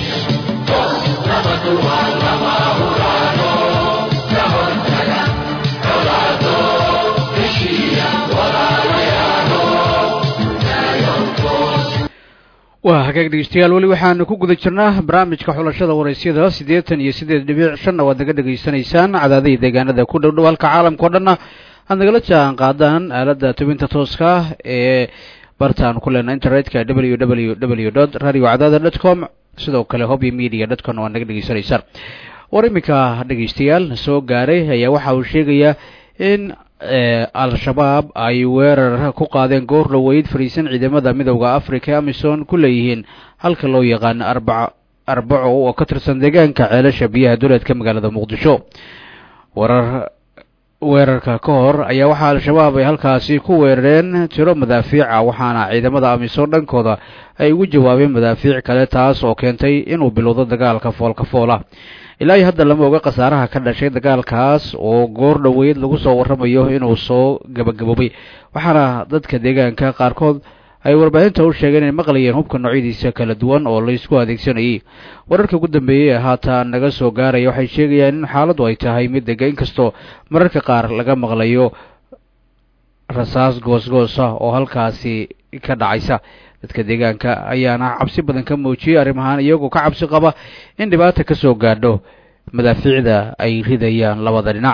waa hagaag dhegeystayaal weli waxaanu ku guda jirnaa barnaamijka xulashada waraysyada siddeetan iyo siddeed dhibic shanna waad naga dhegaysanaysaan cadaadihii deegaanada ku dhow dhow halka caalamka o dhanna aad nagala jaan qaadaan aaladda tubinta tooska ah ee bartaan ku leenaa internetka w w w dot radio cadaada dot com sidoo kale hobby media dot com waad naga dhegaysanaysaan war iminka dhegeystayaal soo gaaray ayaa waxa uu sheegayaa in al-shabaab ay weerar ku qaadeen goor dhoweyd fariisan ciidamada midowda africa amison ku leeyihiin halka loo yaqaano arbaca arbaco oo ka tirsan deegaanka ceelasha biyaha duleedka magaalada muqdisho warar weerarka ka hor ayaa waxaa al-shabaab ay halkaasi ku weerareen tiro madaafiica waxaana ciidamada amisom dhankooda ay ugu jawaabeen madaafiic kale taas oo keentay inuu bilowdo dagaalka foolka foola ilaa iyo hadda lama oga khasaaraha ka dhashay dagaalkaas oo goor dhoweyd lagu soo warramayo inuu soo gabagaboobay waxaana dadka deegaanka qaarkood ay warbaahinta u sheegeen inay maqlayeen hubka noocyadiisa kala duwan oo laysku adeegsanayay wararka ugu dambeeyey ee haatan naga soo gaaraya waxay sheegayaan in xaaladdu ay tahay mid dega inkastoo mararka qaar laga maqlayo rasaas goosgoosa oo halkaasi ka dhacaysa dadka deegaanka ayaana cabsi badan ka muujiyey arrimahaan iyagoo ka cabsi qaba in dhibaata ka soo gaadho madaafiicda ay ridayaan labada dhinac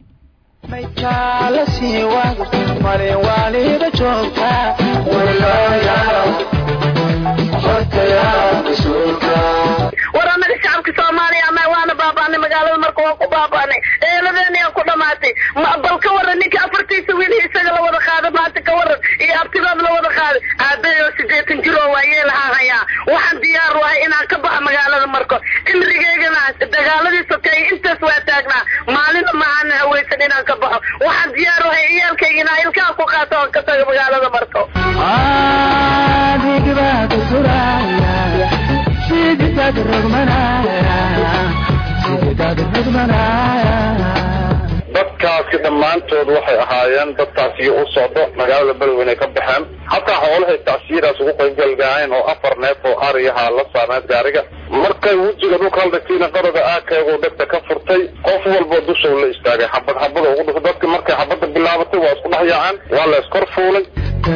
war anaga shacabka soomaaliya ama waana baabaanay magaalada marka waa ku baabaanay eeladeena ku dhamaatay bal ka waran ninka afartiisa wiil isaga la wada qaada maanta ka waran iyo abtidood la wada qaaday aabayo sideetan jir oo waayeel ahaan hayaa waxaan diyaar u ahay inaan ka baxo magaalada marko cimrigeygana dagaaladii sokeeye intaas waa taagnaa maalina maaana haweysan inaan ka baxo waxaan diyaar u ahay ciyaalkayga inaan ilkaha ku qaato oon ka tago magaalada marko dadkaasi dhammaantood waxay ahaayeen dadkaasi u socdo magaalada beledweyne ay ka baxeen hataa xoolahay tacsiiraas ugu qaybgalgaayeen oo afar neef oo ariyaha la saarneed gaariga markay wejiga dhulka haldhigtiina qaraga aakaygu dhegta ka furtay qof walba dusha la istaagay xabad xabada ugu dhufay dadki markay xabada bilaabatay waa isku dhex yaaceen waa la iskor fuulay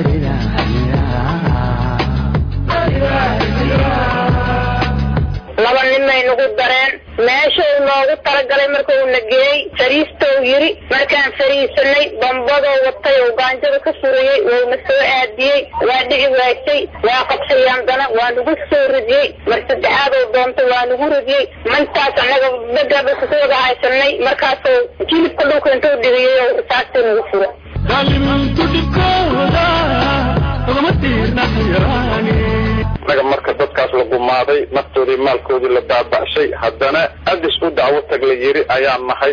laba nin bay nagu dareen meeshuu noogu talagalay markuu na geeyey fariistou yiri markaan fariisanay bambadoo watay oo gaanjada ka furayey wouna soo aadiyey waa dhici waasay waa qabsay haddana waa nagu soo ridiyey mar saddexaadoo doontay waa nagu ridiyey mantaas annaga bedaba ku wada haysanay markaasuu jilibka dhulka intuu dhigiyey oo risaastii nagu fura naga marka dadkaas la gumaaday naftoodii maalkoodii la baaba'shay haddana adis u dacwo tag la yiri ayaan nahay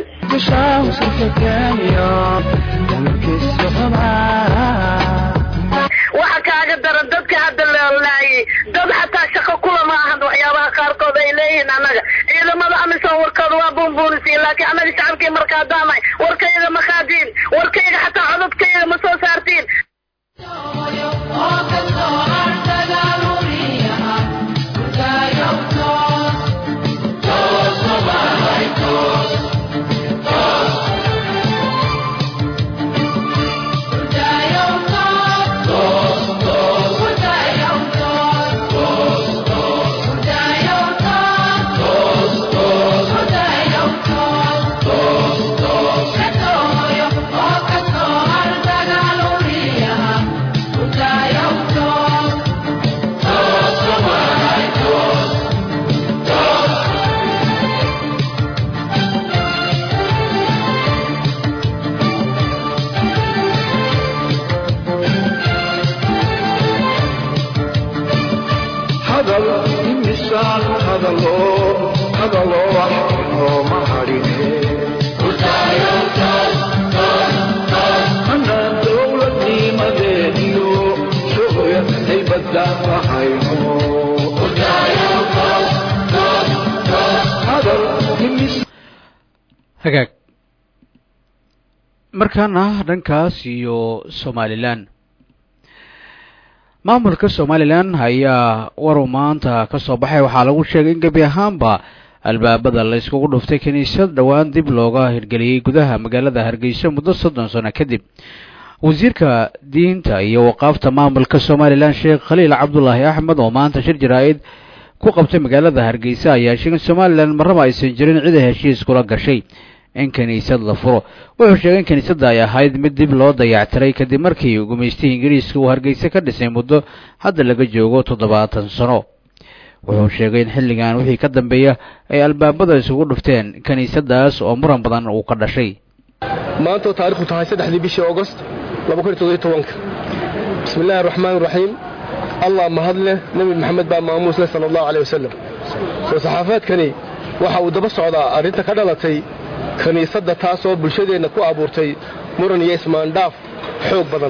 waxa kaaga daran dadka hadda lalaayay dad xataa shaqo kula ma ahan waxyaabaha qaarkood ay leeyihiin annaga ciidamada amisom warkooda waa buunbuunisiin laakiin annaga shacabkii markaa daamay warkayga ma qaadiin warkayga xataa cododkayga ma soo saartiin Oh, wax inooma hadhine anaan dowladnimadeeniyo shucuya haybadaan lahayno hadal imis hagaag markaana dhankaas iyo somalilan maamulka somalilan ayaa waru maanta ka soo baxay waxaa lagu sheegay in gebi ahaanba albaabada la iskugu dhuftay kiniisad dhowaan dib looga hirgeliyey gudaha magaalada hargeysa muddo soddon sano kadib wasiirka diinta iyo waqaafta maamulka somalilan sheekh khaliil cabdulaahi axmed oo maanta shir jaraa-id ku qabtay magaalada hargeysa ayaa sheegay in somalilan marraba aysan jirin cid ay heshiis kula gashay in kiniisad la furo wuxuu sheegay in kiniisadda ay ahayd mid dib loo dayactiray kadib markii gumaystihii ingiriiska uu hargeysa ka dhisay muddo hadda laga joogo toddobaatan sano wuxuu sheegay in xilligan wixii ka dambeeya ay albaabada isugu dhufteen kiniisaddaas oo muran badan uu ka dhashay maanta oo taarikhdu tahay saddexdii bishii augost labakuntodobanka bismi illaahi araxmaan iraxiim allah mahad leh nebi maxamed baa maamuus leh sala allahu caleyh wasalam soo saxaafaadkani waxa uu daba socdaa arrinta ka dhalatay kiniisadda taasoo bulshadeenna ku abuurtay muran iyo ismaandhaaf xoog badan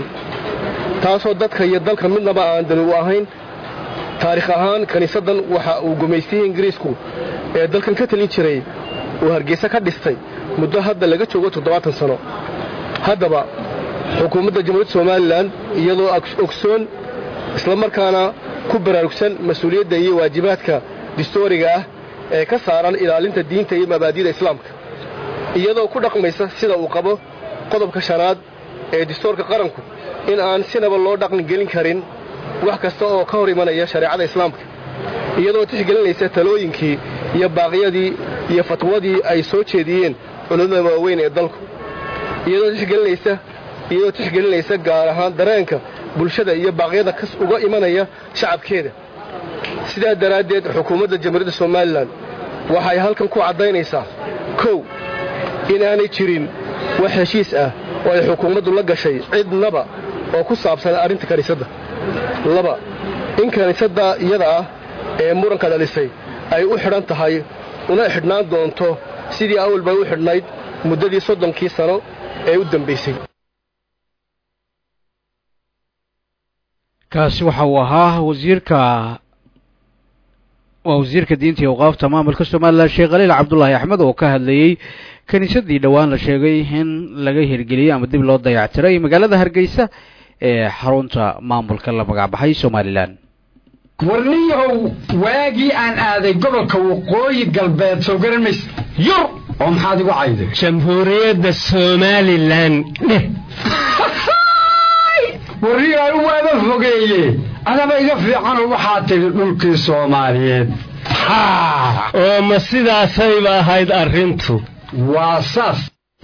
taasoo dadka iyo dalka midnaba aan dani u ahayn taarikh ahaan kiniisaddan waxa uu gumaystihii ingiriisku ee dalkan ka talin jiray uu hargeysa ka dhistay muddo hadda laga joogo toddobaatan sano haddaba xukuumadda jamhuuriyadda somalilan iyadoo ogsoon islamarkaana ku baraarugsan mas-uuliyadda iyo waajibaadka distooriga ah ee ka saaran ilaalinta diinta iyo mabaadi'da islaamka iyadoo ku dhaqmaysa sida uu qabo qodobka shanaad ee distoorka qaranku in aan sinaba loo dhaqangelin karin wax kasta oo ka hor imanaya shareecada islaamka iyadoo tixgelinaysa talooyinkii iyo baaqyadii iyo fatwadii ay soo jeediyeen culimmada waaweyn ee dalku iyadoo tixgelinaysa iyadoo tixgelinaysa gaar ahaan dareenka bulshada iyo baaqyada kas uga imanaya shacabkeeda sidaa daraaddeed xukuumadda jamhuuriyadda somalilan waxay halkan ku caddaynaysaa kow inaanay jirin wax heshiis ah oo ay xukuumaddu la gashay cidnaba oo ku saabsan arrinta kiniisadda laba in kiniisadda iyada ah ee muranka dhalisay ay u xidhan tahay una xidhnaan doonto sidii awal bay u xidhnayd muddadii soddonkii sano ee u dambaysay kaasi waxa uu ahaa wasiirka waa wasiirka diinta iyo awqaafta maamulka somalilan sheekh khaliil cabdulaahi axmed oo ka hadlayey kiniisadii dhowaan la sheegay in laga hirgeliyey ama dib loo dayactiray magaalada hargeysa ee xarunta maamulka la magacbaxay somalilan warniyahow waagii aan aaday gobolka waqooyi galbeed soo garan mayse yur oo maxaad igu cayday jamhuuriyadda somalilan dheh warniyaanu waaba fogeeye adaba iga fiicanoo waxaa tidhi dhulkii soomaaliyeed oo ma sidaasayba ahayd arrintu waa saas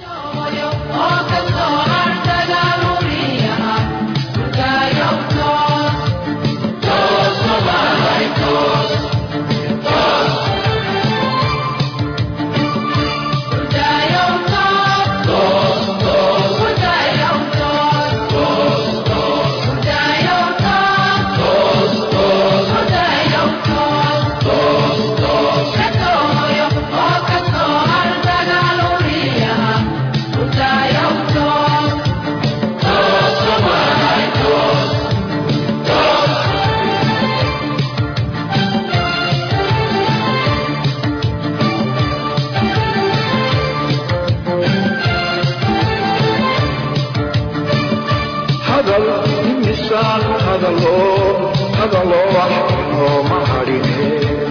hadal imisaan hadaloo hadaloo wax inooma hadhine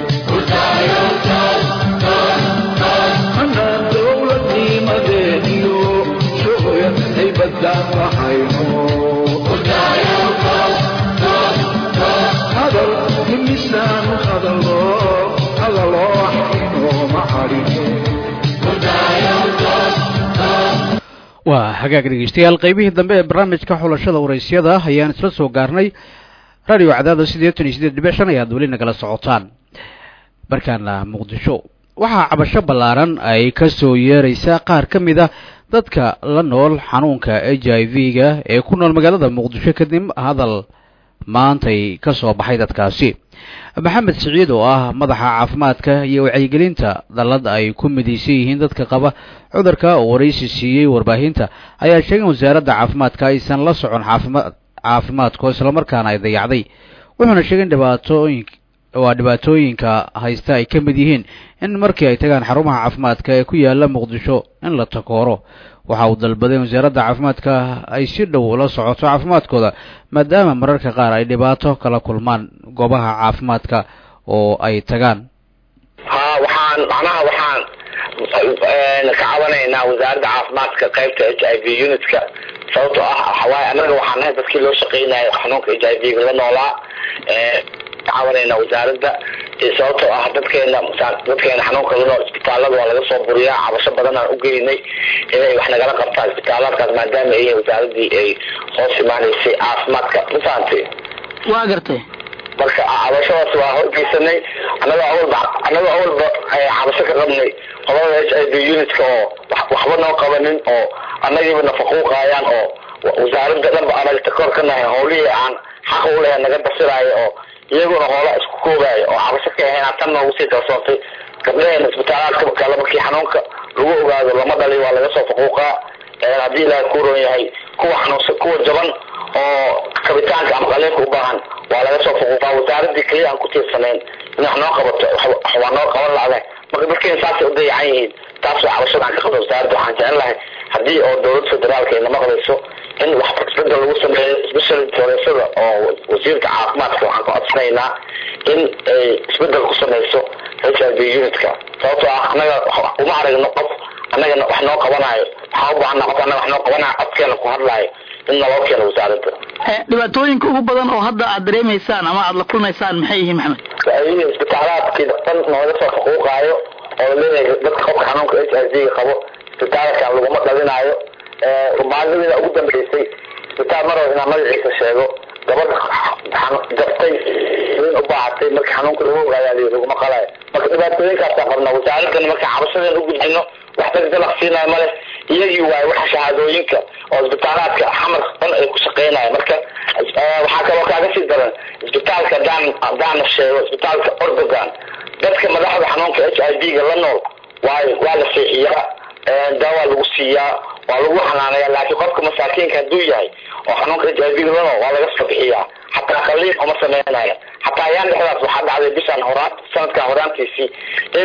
anaan dowladnimadeeniyo shucuya haybadaan lahayno hadal imisaan hadaloo hadaloo wax inooma hadhine waa hagaag dhegeystayaal qaybihii dambe ee barnaamijka xulashada waraysyada ayaan isla soo gaarnay radio cadaada siddeetan iyo siddeed dhibic shan ayaad weli nagala socotaan markaana muqdisho waxaa cabasho ballaaran ay ka soo yeeraysaa qaar ka mid a dadka la nool xanuunka h i v ga ee ku nool magaalada muqdisho kadib hadal maantay ka soo baxay dadkaasi maxamed siciid oo ah madaxa caafimaadka iyo wacyigelinta dallad ay ku midaysan yihiin dadka qaba cudurka oo waraysi siiyey warbaahinta ayaa sheegay in wasaaradda caafimaadka aysan la socon caafimaad caafimaadko islamarkaana ay dayacday wuxuuna sheegay in dhibaatooyin waa dhibaatooyinka haysta ay ka mid yihiin in markii ay tagaan xarumaha caafimaadka ee ku yaala muqdisho in la takooro waxa uu dalbaday in wasaaradda caafimaadka ay si dhow ula socoto caafimaadkooda maadaama mararka qaar ay dhibaato kala kulmaan goobaha caafimaadka oo ay tagaan ha waxaan macnaha waxaan ka cabanaynaa wasaaradda caafimaadka qaybta h i v unitka sababtoo ah waxawaaye annaga waxaan nahay dadkii loo shaqaynayo xanuunka h i v ga la noolaa ka cabanaynaa wasaaradda sababtoo ah dadkeena dadkeena xanuunka la nool isbitaalada waa laga soo buriyaa cabasho badan aan ugeynay inay wax nagala qabtaan isbitaaladkaas maadaama ay wasaaradii ay hoos imaanaysay caafimaadka mafahamtay waa gartay marka cabashadaas waa horgeysanay annaga awalba annaga awalba cabasho ka qabnay qolada h i v unitka oo waxba noo qabanin oo annagiiba nafaquuqaayaan oo wasaaradda dhanba anaga takoor ka nahay howlihii aan xaq u lahayn naga dasiraayo oo iyaguna hoola isku koogaayo oo cabasho ka ahayn tan noogu sii kalsoontay gabdhaheena isbitaalaadka kale markii xanuunka lagu ogaado lama dhali waa laga soo faquuqaa haddii ilaaha ku ron yahay kuwa xanuunsan kuwa jaban oo kabitaanka ama qaliinka u baahan waa laga soo faquuqaa wasaaradii keliya aan ku tiirsanayn in wax noo qabato waa noo qaban lacday marka dadkeena saasay u dayacan yihiin taas waa cabashada aan ka qabno wasaaradda waxaan jecel lahay haddii oo dowladda federaalka ay nama qabayso in wax isbedel lagu sameeyo special toresada oo wasiirka caafimaadka waxaan ka codsanaynaa in ay isbedel ku sameyso h i v unitka sababtoo ah annaga uma aragno qof annagana wax noo qabanayo waxaan u baahana qof annaga wax noo qabanayo codkeena ku hadlaayo in naloo keeno wasaaradda dhibaatooyinka ugu badan oo hadda aad dareemaysaan ama aad la kulmaysaan maxay yihiin maxamed ayii isbitaalaadkii dhan nooga soo faquuqaayo oo laleeyahay dadka qofka xanuunka h i v qabo isbitaalkan laguma dhalinaayo maalmadiina ugu dambeysay isbitaal mar inaan magaciisa sheego gabadha jabtay in u baahatay marka xanuunka lagu ogaayaa laguma qalayo marka dhibaatooyinkaasaan qabnaa wasaaraddan marka cabashadeen u gudbino wax dagdalaq siinayo male iyagii waaye waxa shahaadooyinka oo isbitaalaadka xamar dhan ay ku shaqeynayo marka waxaa kaloo kaaga sii daran isbitaalka hadaan haddaana sheego isbitaalka ordogan dadka madaxda xanuunka h i v ga la nool waay waa la seexiyaa daawaa lagu siiyaa waa lagu xanaanaya laakiin qofka masaakiinka hadduu yahay oo xanuunka h i v ga la nool waa laga soo bixiyaa xataa qaliin uma sameynaya xataa ayaan dhexdaas waxaa dhacday bishaan horaan sanadkan horaantiisii in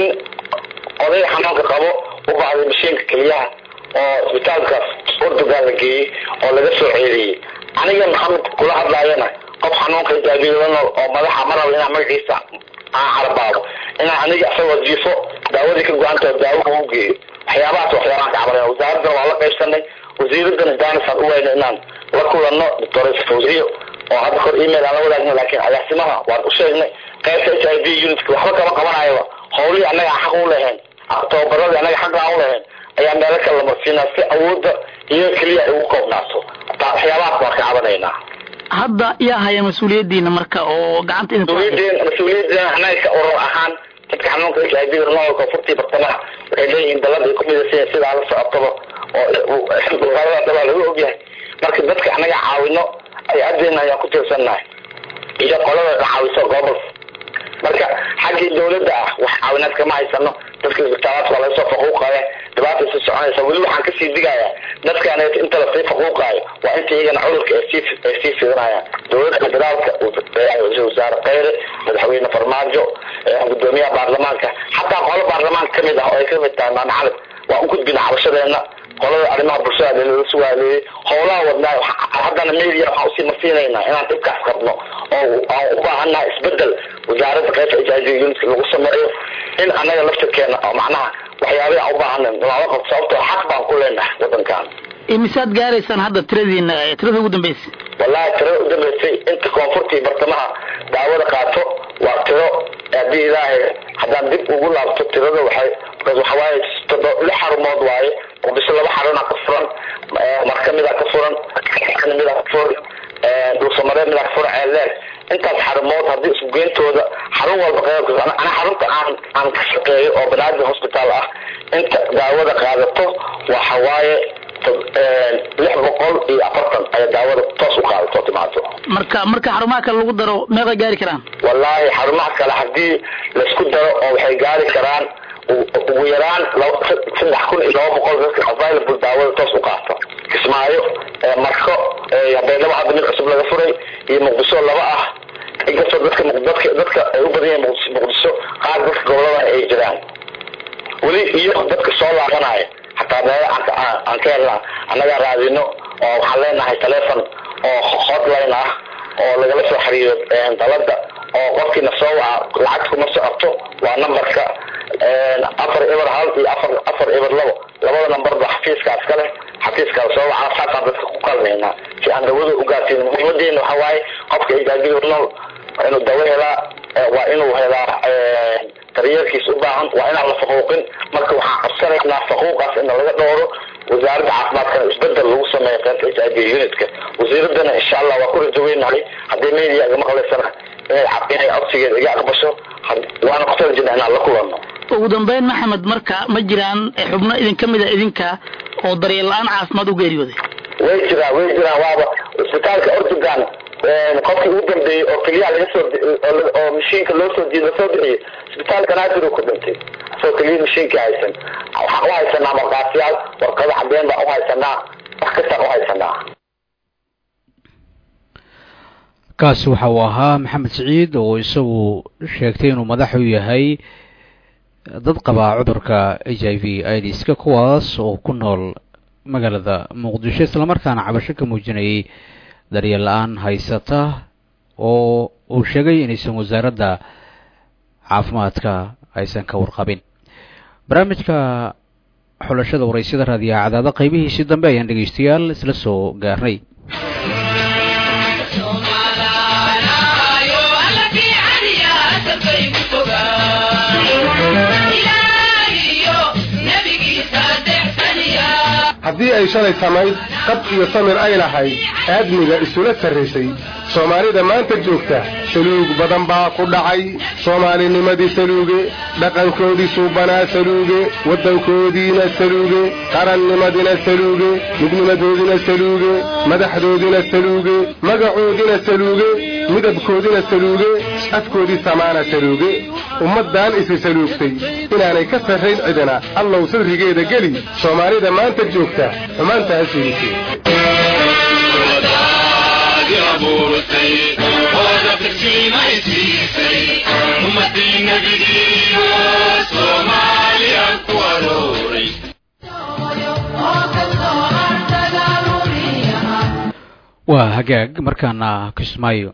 oday xanuunka qabo u baahday mashiinka keliyaha oo isbitaalkaas ordogan la geeyey oo laga soo ceeliyey aniga maxamed kula hadlaayana qof xanuunka h i v ga la nool oo madaxa ma rabo inaan magaciisa aan carabaabo inaan aniga isagoo jiifo daawadii ka go-anta oo daawo ugu geeyo waxyaabahaas waxyaabaan ka cabanaya wasaaraddan waa la qaybsanay wasiiraddan danisaan u weyna inaan la kulanno doctores fawziyo oo hadda kor email aan la wadaagna laakiin agaasimaha waan u sheegnay qaybta h i v unitka waxba kama qabanayaba howlihii annaga aan xaq u lahayn tababaradii annaga xaq aan u lahayn ayaa meelo kale lamarsiinaa si awoodda iyo keliya ay ugu koobnaato waxyaabahaas baan ka cabanaynaa hadda yaa haya mas-uuliyadiina marka oo gacanta idin mas-uuliyadeen mas-uuliyadeen annaga ka urur ahaan dadka xanuunka h i v noolka furtii bartamaha waxay leeyihiin dalada ay ku midaysan sidaa la socotaba oo wasaaradda waa laga ogyahay marka dadka annaga caawino ay adeena ayaan ku tiirsannahay iyo qolada la caawiso gobol marka xaggii dawladda ah wax caawinaad kama haysano dadka isbitaalaadka waa laga soo faquuqaya dhibaata si soconaysa weli waxaan kasii digayaa dadkaan inta lasii faquuqaayo waa inta iyagana cudurka ay sii ay sii fidinayaan dowladda federaalka wasaare kheyre madaxweyne farmaajo gudoomiyaha baarlamaanka xataa qolo baarlamaanka kamid ah oo ay kamid tahay maama calid waa u gudbina cabashadeena qolada arrimaha bulshada lala sugaaleeyey howlaha wadnaa haddana media waxaan usii marsiinaynaa inaan dhibkaas qabno oo aan u baahannahay isbedel wasaaradda qaybta h i v unitka lagu sameeyo in annaga laftirkeena oo macnaha waxyaabahi aan u baahanay lala qabto sababtoo xaq baan ku leenahay wadankan imisaad gaaraysaan hadda tiradiina tirada ugu dambeysay wallahi tirada u dambeysay inta koonfurtii bartamaha daawada qaato waa tiro haddii ilaahay haddaan dib ugu laabto tirada waxay markaas waxa waaye todo lix xarumood waaye muqdisho laba xarunaa ka furan marka midaa ka furan midaa ka furan dhulsamaree midaa ka furan ceelleer intaas xarumood haddii isku geyntooda xarun walba qeybka ana xarunta aan aan ka shaqeeyo oo banaadir hospital ah inta daawada qaadato waxa waaye lix boqol iyo afartan ayaa daawada toos u qaadato timaado marka marka xarumaha kale lagu daro meeqay gaari karaan wallaahi xarumaha kale haddii laysku daro oo waxay gaari karaan ugu yaraan saddex kun iyo laba boqol dadka available daawada toos u qaata kismaayo marko habeennaba hadda mid cusub laga furay iyo muqdisho laba ah inkastoo dadka dadka dadka ay u badan yihiin muqdisho qaar dadka gobolada ay jiraan weli iyo dadka soo laabanaya xataa meelo aan ka helna annagaa raadino oo waxaan leenahay telefon oo hotline ah oo lagala soo xiriiro dalada oo qofkiina soo waca lacag kuma socoto waa numberka afar eber hal iyo afar afar eber labo labada numberba xafiiskaas ka leh xafiiskaas soo waca saasaan dadka ku kalmaynaa si aan dawada u gaarsiin muhiimadeena waxa waaye qofka ijaadiga nool waa inuu dawo helaa waa inuu helaa daryeelkiis u baahan waa inaan la faquuqin marka waxaan qabsanaynaa faquuqaas in laga dhowro wasaaradda caafimaadkana isbedel lagu sameeyo qaybta h i v unitka wasiiradana insha allah waa ku rajaweynahay haddii media iga maqlaysana inay inay codsigeeda iga aqbasho waana ku talajina inaan la kulanno ugu dambeyn maxamed marka ma jiraan xubno idin ka mid a idinka oo daryeel la-aan caafimaad u geeriyooday way jiraan way jiraan waaba isbitaalka ortugan qofkii ugu dambeeyey oo keliyaha laga soo oo mashiinka loo soo diido soo bixiyey isbitaalka naadir uu ku dhintay asagoo keliya mashiinka haysan waxaan u haysanaa markaasiyaal warqado cadeen baan u haysanaa wax kastaan u haysanaa kaasi waxa uu ahaa maxamed siciid oo isagu sheegtay inuu madax u yahay dad qabaa cudurka h i v idska kuwaas oo ku nool magaalada muqdisho islamarkaana cabasho ka muujinayay daryeel la-aan haysata oo uu sheegay inaysan wasaaradda caafimaadka aysan ka warqabin barnaamijka xulashada waraysyada raadiyaha cadaada qaybihiisii dambe ayaan dhegeystayaal isla soo gaarnay haddii ay shalay samayd qab iyo samir ay lahayd aadmiga isula sarraysay soomaalida maanta joogta saluug badan baa ku dhacay soomaalinimadii saluuge dhaqankoodii suubanaa saluuge waddankoodiina saluuge qarannimadina saluuge midnimadoodina saluuge madaxdoodina saluuge magacoodina saluuge midabkoodina saluuge afkoodii samaana saluuge ummaddan isi saluugtay inaanay ka sarrayn cidina allow sadrigeeda geli soomaalida maanta joogta xumaantaas yeelise waa hagaag markaana kismaayo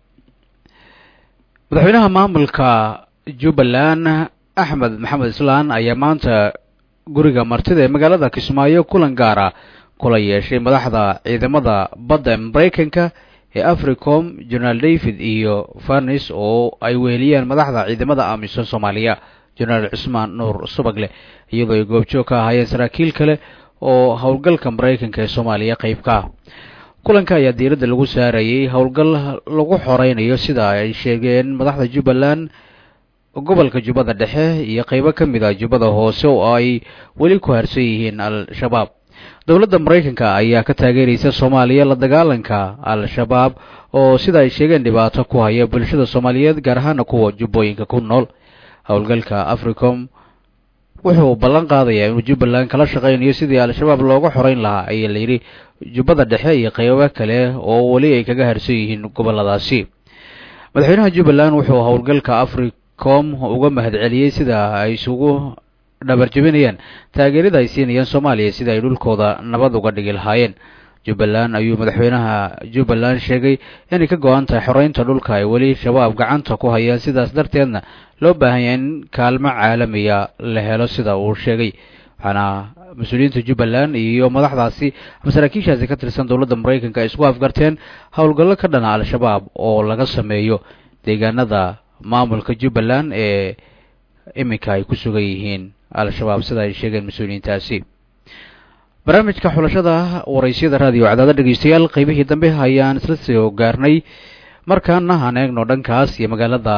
madaxweynaha maamulka jubbaland axmed maxamed islaan ayaa maanta guriga martida ee magaalada kismaayo kulan gaara kula yeeshay madaxda ciidamada badda maraykanka ee africom jenaraal david iyo farnis oo ay weheliyeen madaxda ciidamada amisom soomaaliya jenaraal cusmaan nuur subagle iyadoo ay goobjoog ka ahaayeen saraakiil kale oo howlgalka maraykanka ee soomaaliya qayb ka ah kulanka ayaa diiradda lagu saarayay howlgal lagu xoreynayo sida ay sheegeen madaxda jubbaland gobolka jubbada dhexe iyo qeybo ka mid a jubbada hoose oo ay weli ku harsan yihiin al-shabaab dowladda maraykanka ayaa ka taageeraysa soomaaliya la dagaalanka al-shabaab oo sida ay sheegeen dhibaato ku haya bulshada soomaaliyeed gaar ahaana kuwa jubbooyinka ku nool howlgalka africom wuxuu ballan qaadayaa inuu jubbaland kala shaqaynayo sidii al-shabaab looga xoreyn lahaa ayaa layidhi jubbada dhexe iyo qeybo kale oo weli ay kaga harsan yihiin goboladaasi madaxweynaha jubbaland wuxuu howlgalka africom uga mahadceliyey sida ay isugu dhabarjebinayaan taageerada ay siinayaan soomaaliya sida ay dhulkooda nabad uga dhigi lahaayeen jubbaland ayuu madaxweynaha jubbaland sheegay inay ka go-an tahay xoreynta dhulka ay weli shabaab gacanta ku hayaan sidaas darteedna loo baahan yahay in kaalmo caalamiya la helo sida uu sheegay waxaana mas-uuliyiinta jubbaland iyo madaxdaasi ama saraakiishaasi ka tirsan dowladda maraykanka ay isku afgarteen howlgallo ka dhana al-shabaab oo laga sameeyo deegaanada maamulka jubbaland ee iminka ay ku sugan yihiin al-shabaab sida ay sheegeen mas-uuliyiintaasi barnaamijka xulashada waraysyada raadiyo cadaada dhegeystayaal qeybihii dambe ayaan isla soo gaarnay markaana aan eegno dhankaas iyo magaalada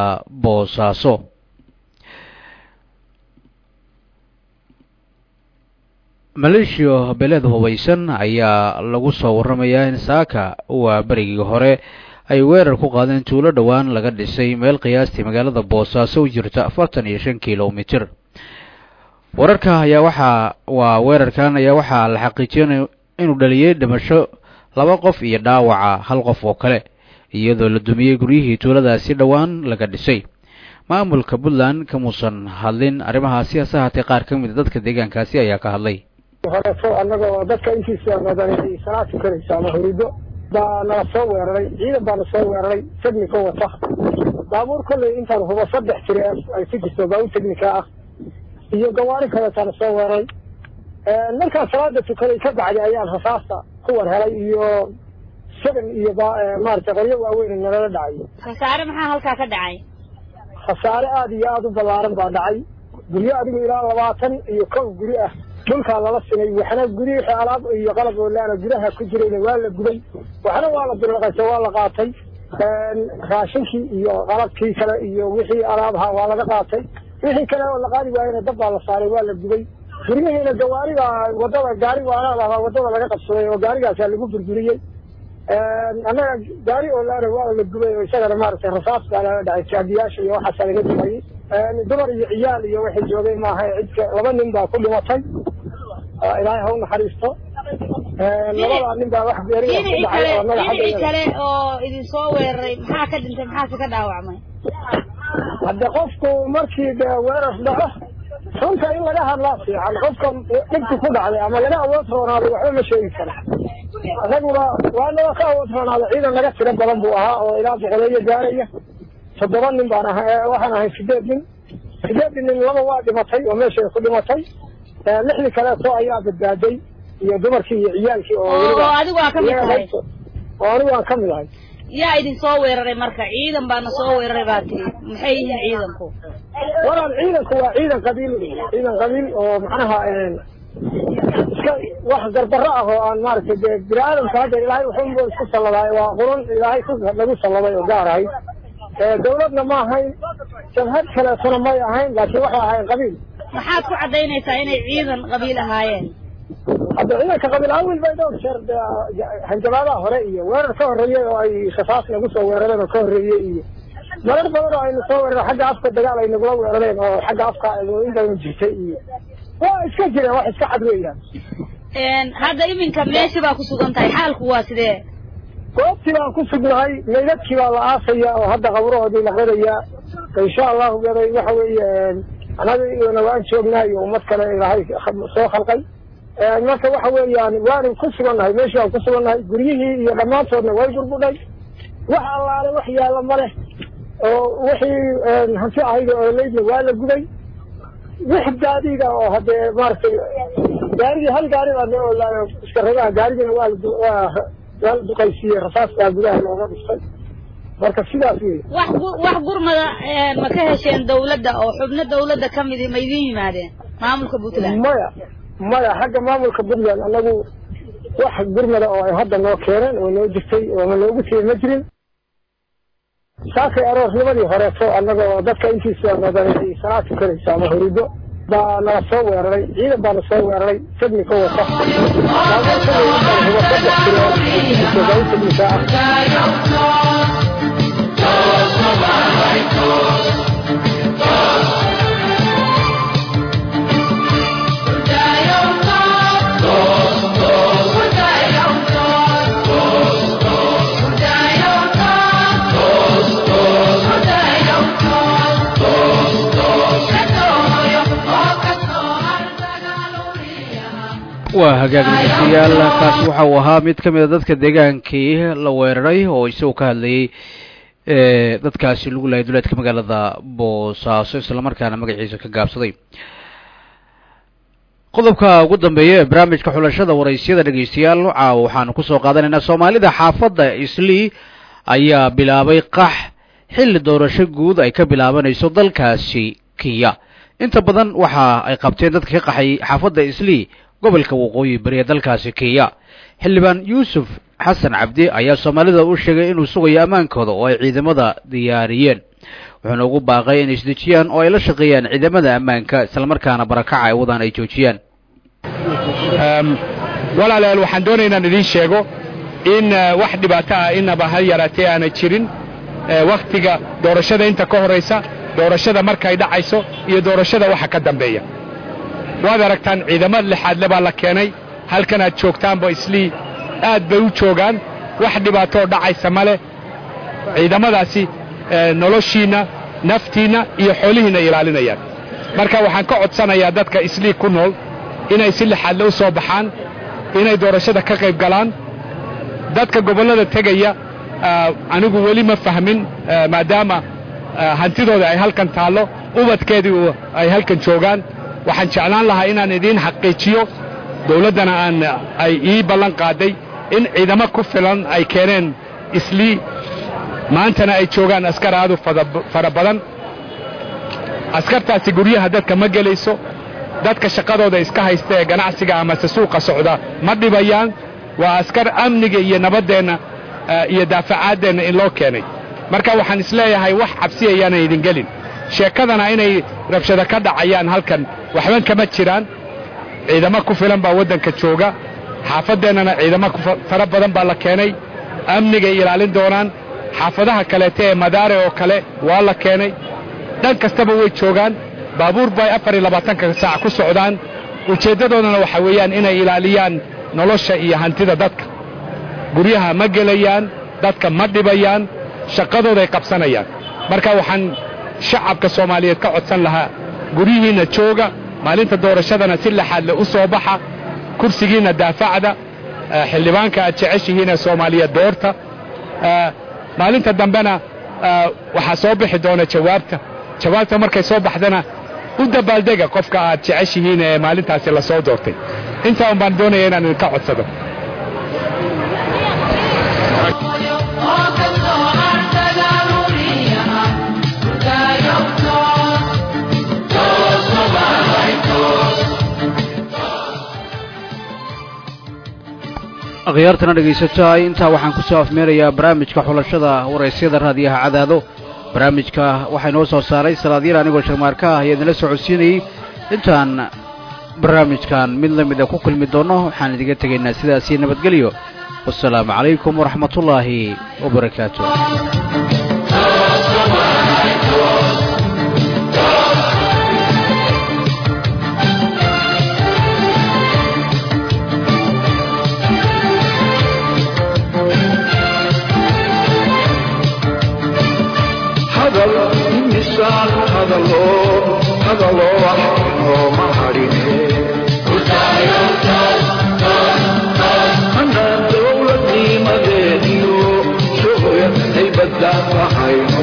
boosaaso maleeshiya beeleed hubaysan ayaa lagu soo warramayaa in saaka waa berigii hore ay weerar ku qaadeen tuulo dhowaan laga dhisay meel qiyaastii magaalada boosaaso u jirta afartan iyo shan kilomitir wararka ayaa waxaa waa weerarkan ayaa waxaa la xaqiijiyay inuu dhaliyey dhimasho laba qof iyo dhaawaca hal qof oo kale iyadoo la dumiyey guryihii tuuladaasi dhowaan laga dhisay maamulka puntland kamuusan hadlin arrimahaasi hase haatee qaar ka mid a dadka deegaankaasi ayaa ka hadlay horeeto annagoo dadka intiisa badan ay salaa tukanaysa ama hurido baa nala soo weeraray ciidan baana soo weeraray technico wata baabuur kolley intaan hubo saddex tiri ay ku jirto baabuur technica ah iyo gawaari kaleetaana soo weeraray markaan salaada tukaday ka bacdi ayaan rasaasta ku war helay iyo seven iyo maaragtay qoryo waaweyn nalala dhacay khasaare maxaa halkaa ka dhacay khasaare aada iyo aada u ballaaran baa dhacay guryo adigu ilaa labaatan iyo kow guri ah dhulkaa lala sinay waxna guri wixii alaab iyo qalab oolaana gudaha ku jirayna waa la gubay waxna waa la bilaqaysa waa la qaatay raashinkii iyo qalabkii kale iyo wixii alaabha waa laga qaatay wixii kale oo la qaadi waayena dab baa la saaray waa la gubay guryihiina gawaariga wadada gaari waalaalahaa wadada laga qabsaday oo gaarigaasaa lagu burburiyey annaga gaari oo laana waa la gubay oo isagana maaragtay rasaas baa lala dhacay jaadiyaasha iyo waxaasaa laga dumayey dumar iyo ciyaal iyo waxay joogay maaha cidka laba nin baa ku dhimatay ilaahay ha u naxariisto labadaa nin baa wax beeriga ku dhacay oo annaga dhinacii xagga kale oo idin soo weeraray maxaa ka dhintay maxaase ka dhaawacmay hadde qofku markii de weerar dhaco runta in laga hadlaa fiican qofka dhibku ku dhacday ama laga awood roonaaday waxba ma sheegi karo annaguna waa naga ka awood roonaaday ciidan naga tiro badan buu ahaa oo ilaa boqoleeyo gaaraya toddoba nin baan ahay waxaan ahay sideed nin sideedii nin laba waa dhimatay oo meeshay ku dhimatay lixdii kaleeto ayaa badbaaday iyo dumarkii iyo ciyaalkii oo oo weliba adigu waa ka mid tahay oo anigu aan ka mid ahay yaa idin soo weeraray marka ciidan baana soo weeraray baa tiri maxay yihiin ciidanku walaan ciidanku waa ciidan qabiil ciidan qabiil oo macnaha iska wax gardarro ah oo aan maaragtay dee bini aadamka hadda ilaahay wuxuunba isku salladaay waa qurun ilaahay ku lagu salladay oo gaar ahayd dawladna ma ahayn jabhad kaleetona may ahayn laakiin waxay ahayn qabiil maxaad ku caddaynaysaa inay ciidan qabiil ahaayeen hadda ciidanka qabiil awil bay dhowr jeer dee hanjabaadaha hore iyo weerar ka horreeyey oo ay rasaas nagu soo weerareen oo ka horreeyey iyo marar badan oo aynu soo weerareen xagga afka dagaal ay nagula weerareen oo xagga afka intaynu jirtay iyo waa iska jireen wax iska cad weeyaan hadda iminka meeshii baa ku sugan tahay xaalku waa sidee goobtii baan ku sugnahay meydadkii baa la aasaya oo hadda qabrahoodii la qadayaa insha allahu gaday waxa weeye anagana waan joognaa iyo ummad kale ilaahay soo khalqay marka waxa weeyaan waanu ku sugannahay meeshii waan ku sugannahay guryihii iyo dhammaantoodna way burbudhay wax allaale wax yaalla ma leh oo wixii hanti ahayd oo leydna waa la guday wix gaadiida oo haddee maaragtay gaarigii hal gaari baa noo olaayo iska rabaha gaarigina waa la waa waa la duqaysiiyey rasaas baa gudaha looga dhistay marka sidaas wey wax gu- wax gurmada ma ka hesheen dawladda oo xubno dawladda ka midi ma idin yimaadeen maamulka puntland maya maya xagga maamulka puntland anagu wax gurmada oo ay hadda noo keeneen oo noo jirtay oo ma noogu tiyey ma jirin saakay aroosnimadii horeeto annagoo dadka intiisa badan ay salaa tukanaysa ama hurido baa nala soo weeraray ciidan baana soo weeraray technico wata baabuur kolley intaan hubo saddex tiro oo ku jirto baabuur technica ah waa hagaag dhegeystayaal kaasi waxa uu ahaa mid ka mid a dadka deegaankii la weeraray oo isagoo ka hadlayey dadkaasi lagu laayay duleedka magaalada boosaaso islamarkaana magaciisa ka gaabsaday qodobka ugu dambeeya ee barnaamijka xulashada waraysyada dhegeystayaal caawa waxaanu kusoo qaadanaynaa soomaalida xaafadda islii ayaa bilaabay qax xilli doorasho guud ay ka bilaabanayso dalkaasi kenya inta badan waxa ay qabteen dadka ka qaxay xaafadda islii gobolka waqooyi bari ee dalkaasi kenya xildhibaan yuusuf xasan cabdi ayaa soomaalida u sheegay inuu sugayo ammaankooda oo ay ciidamada diyaariyeen wuxuuna ugu baaqay inay isdejiyaan oo ay la shaqeeyaan ciidamada ammaanka islamarkaana barakaca ay wadaan ay joojiyaan walaalayaal waxaan doonaya inaan idiin sheego in wax dhibaato ah inaba ha yaraatee aanay jirin wakhtiga doorashada inta ka horaysa doorashada markay dhacayso iyo doorashada waxa ka dambeeya waad aragtaan ciidamo lixaadle baa la keenay halkan aad joogtaanba islii aad bay u joogaan wax dhibaatoo dhacaysa ma leh ciidamadaasi noloshiinna naftiinna iyo xoolihiinna ilaalinayaan marka waxaan ka codsanayaa dadka islii ku nool inay si lixaadle u soo baxaan inay doorashada ka qayb galaan dadka gobollada tegaya anigu weli ma fahmin maadaama hantidooda ay halkan taallo ubadkeedii ay halkan joogaan waxaan jeclaan lahaa inaan idiin xaqiijiyo dawladdana aan ay ii ballan qaaday in ciidamo ku filan ay keeneen islii maantana ay joogaan askar aadu fara badan askartaasi guryaha dadka ma gelayso dadka shaqadooda iska haysta ee ganacsiga amase suuqa socda ma dhibayaan waa askar amniga iyo nabaddeenna iyo daafacaadeenna in loo keenay marka waxaan isleeyahay wax cabsi ayaanan idin gelin sheekadana inay rabshado ka dhacayaan halkan waxban kama jiraan ciidamo ku filan baa waddanka jooga xaafadeennana ciidamo fara badan baa la keenay amnigay ilaalin doonaan xaafadaha kaleete ee madaare oo kale waa la keenay dhan kastaba way joogaan baabuur bay afar iyo labaatanka saac ku socdaan ujeeddadoodana waxa weeyaan inay ilaaliyaan nolosha iyo hantida dadka guryaha ma gelayaan dadka ma dhibayaan shaqadooday qabsanayaan marka waxaan shacabka soomaaliyeed ka codsan lahaa guryihiinna jooga maalinta doorashadana si laxaadle u soo baxa kursigiinna daafacda xildhibaanka aad jeceshihiinee soomaaliyeed doorta maalinta dambena waxaa soo bixi doona jawaabta jawaabta markay soo baxdana u dabaaldega qofka aad jeceshihiin ee maalintaasi la soo doortay intaa un baan doonaya inaan idinka codsado akhyaartana dhegaysataa intaa waxaan ku soo afmeerayaa barnaamijka xulashada waraysyada raadiyaha cadaado barnaamijka waxaa inoo soo saaray salaadyar anigoo sharmaarka ah ayaa idinla socodsiinayey intaan barnaamijkan mid la mid a ku kulmi doonno waxaan idiga tegaynaa sidaasii nabadgelyo wasalaamu calaykum waraxmatullaahi wabarakaatu hadal imisaan hadalo hadalo wax inooma hadhine anaan dowladnimadeediyo shuhuyad ay baddaan lahayno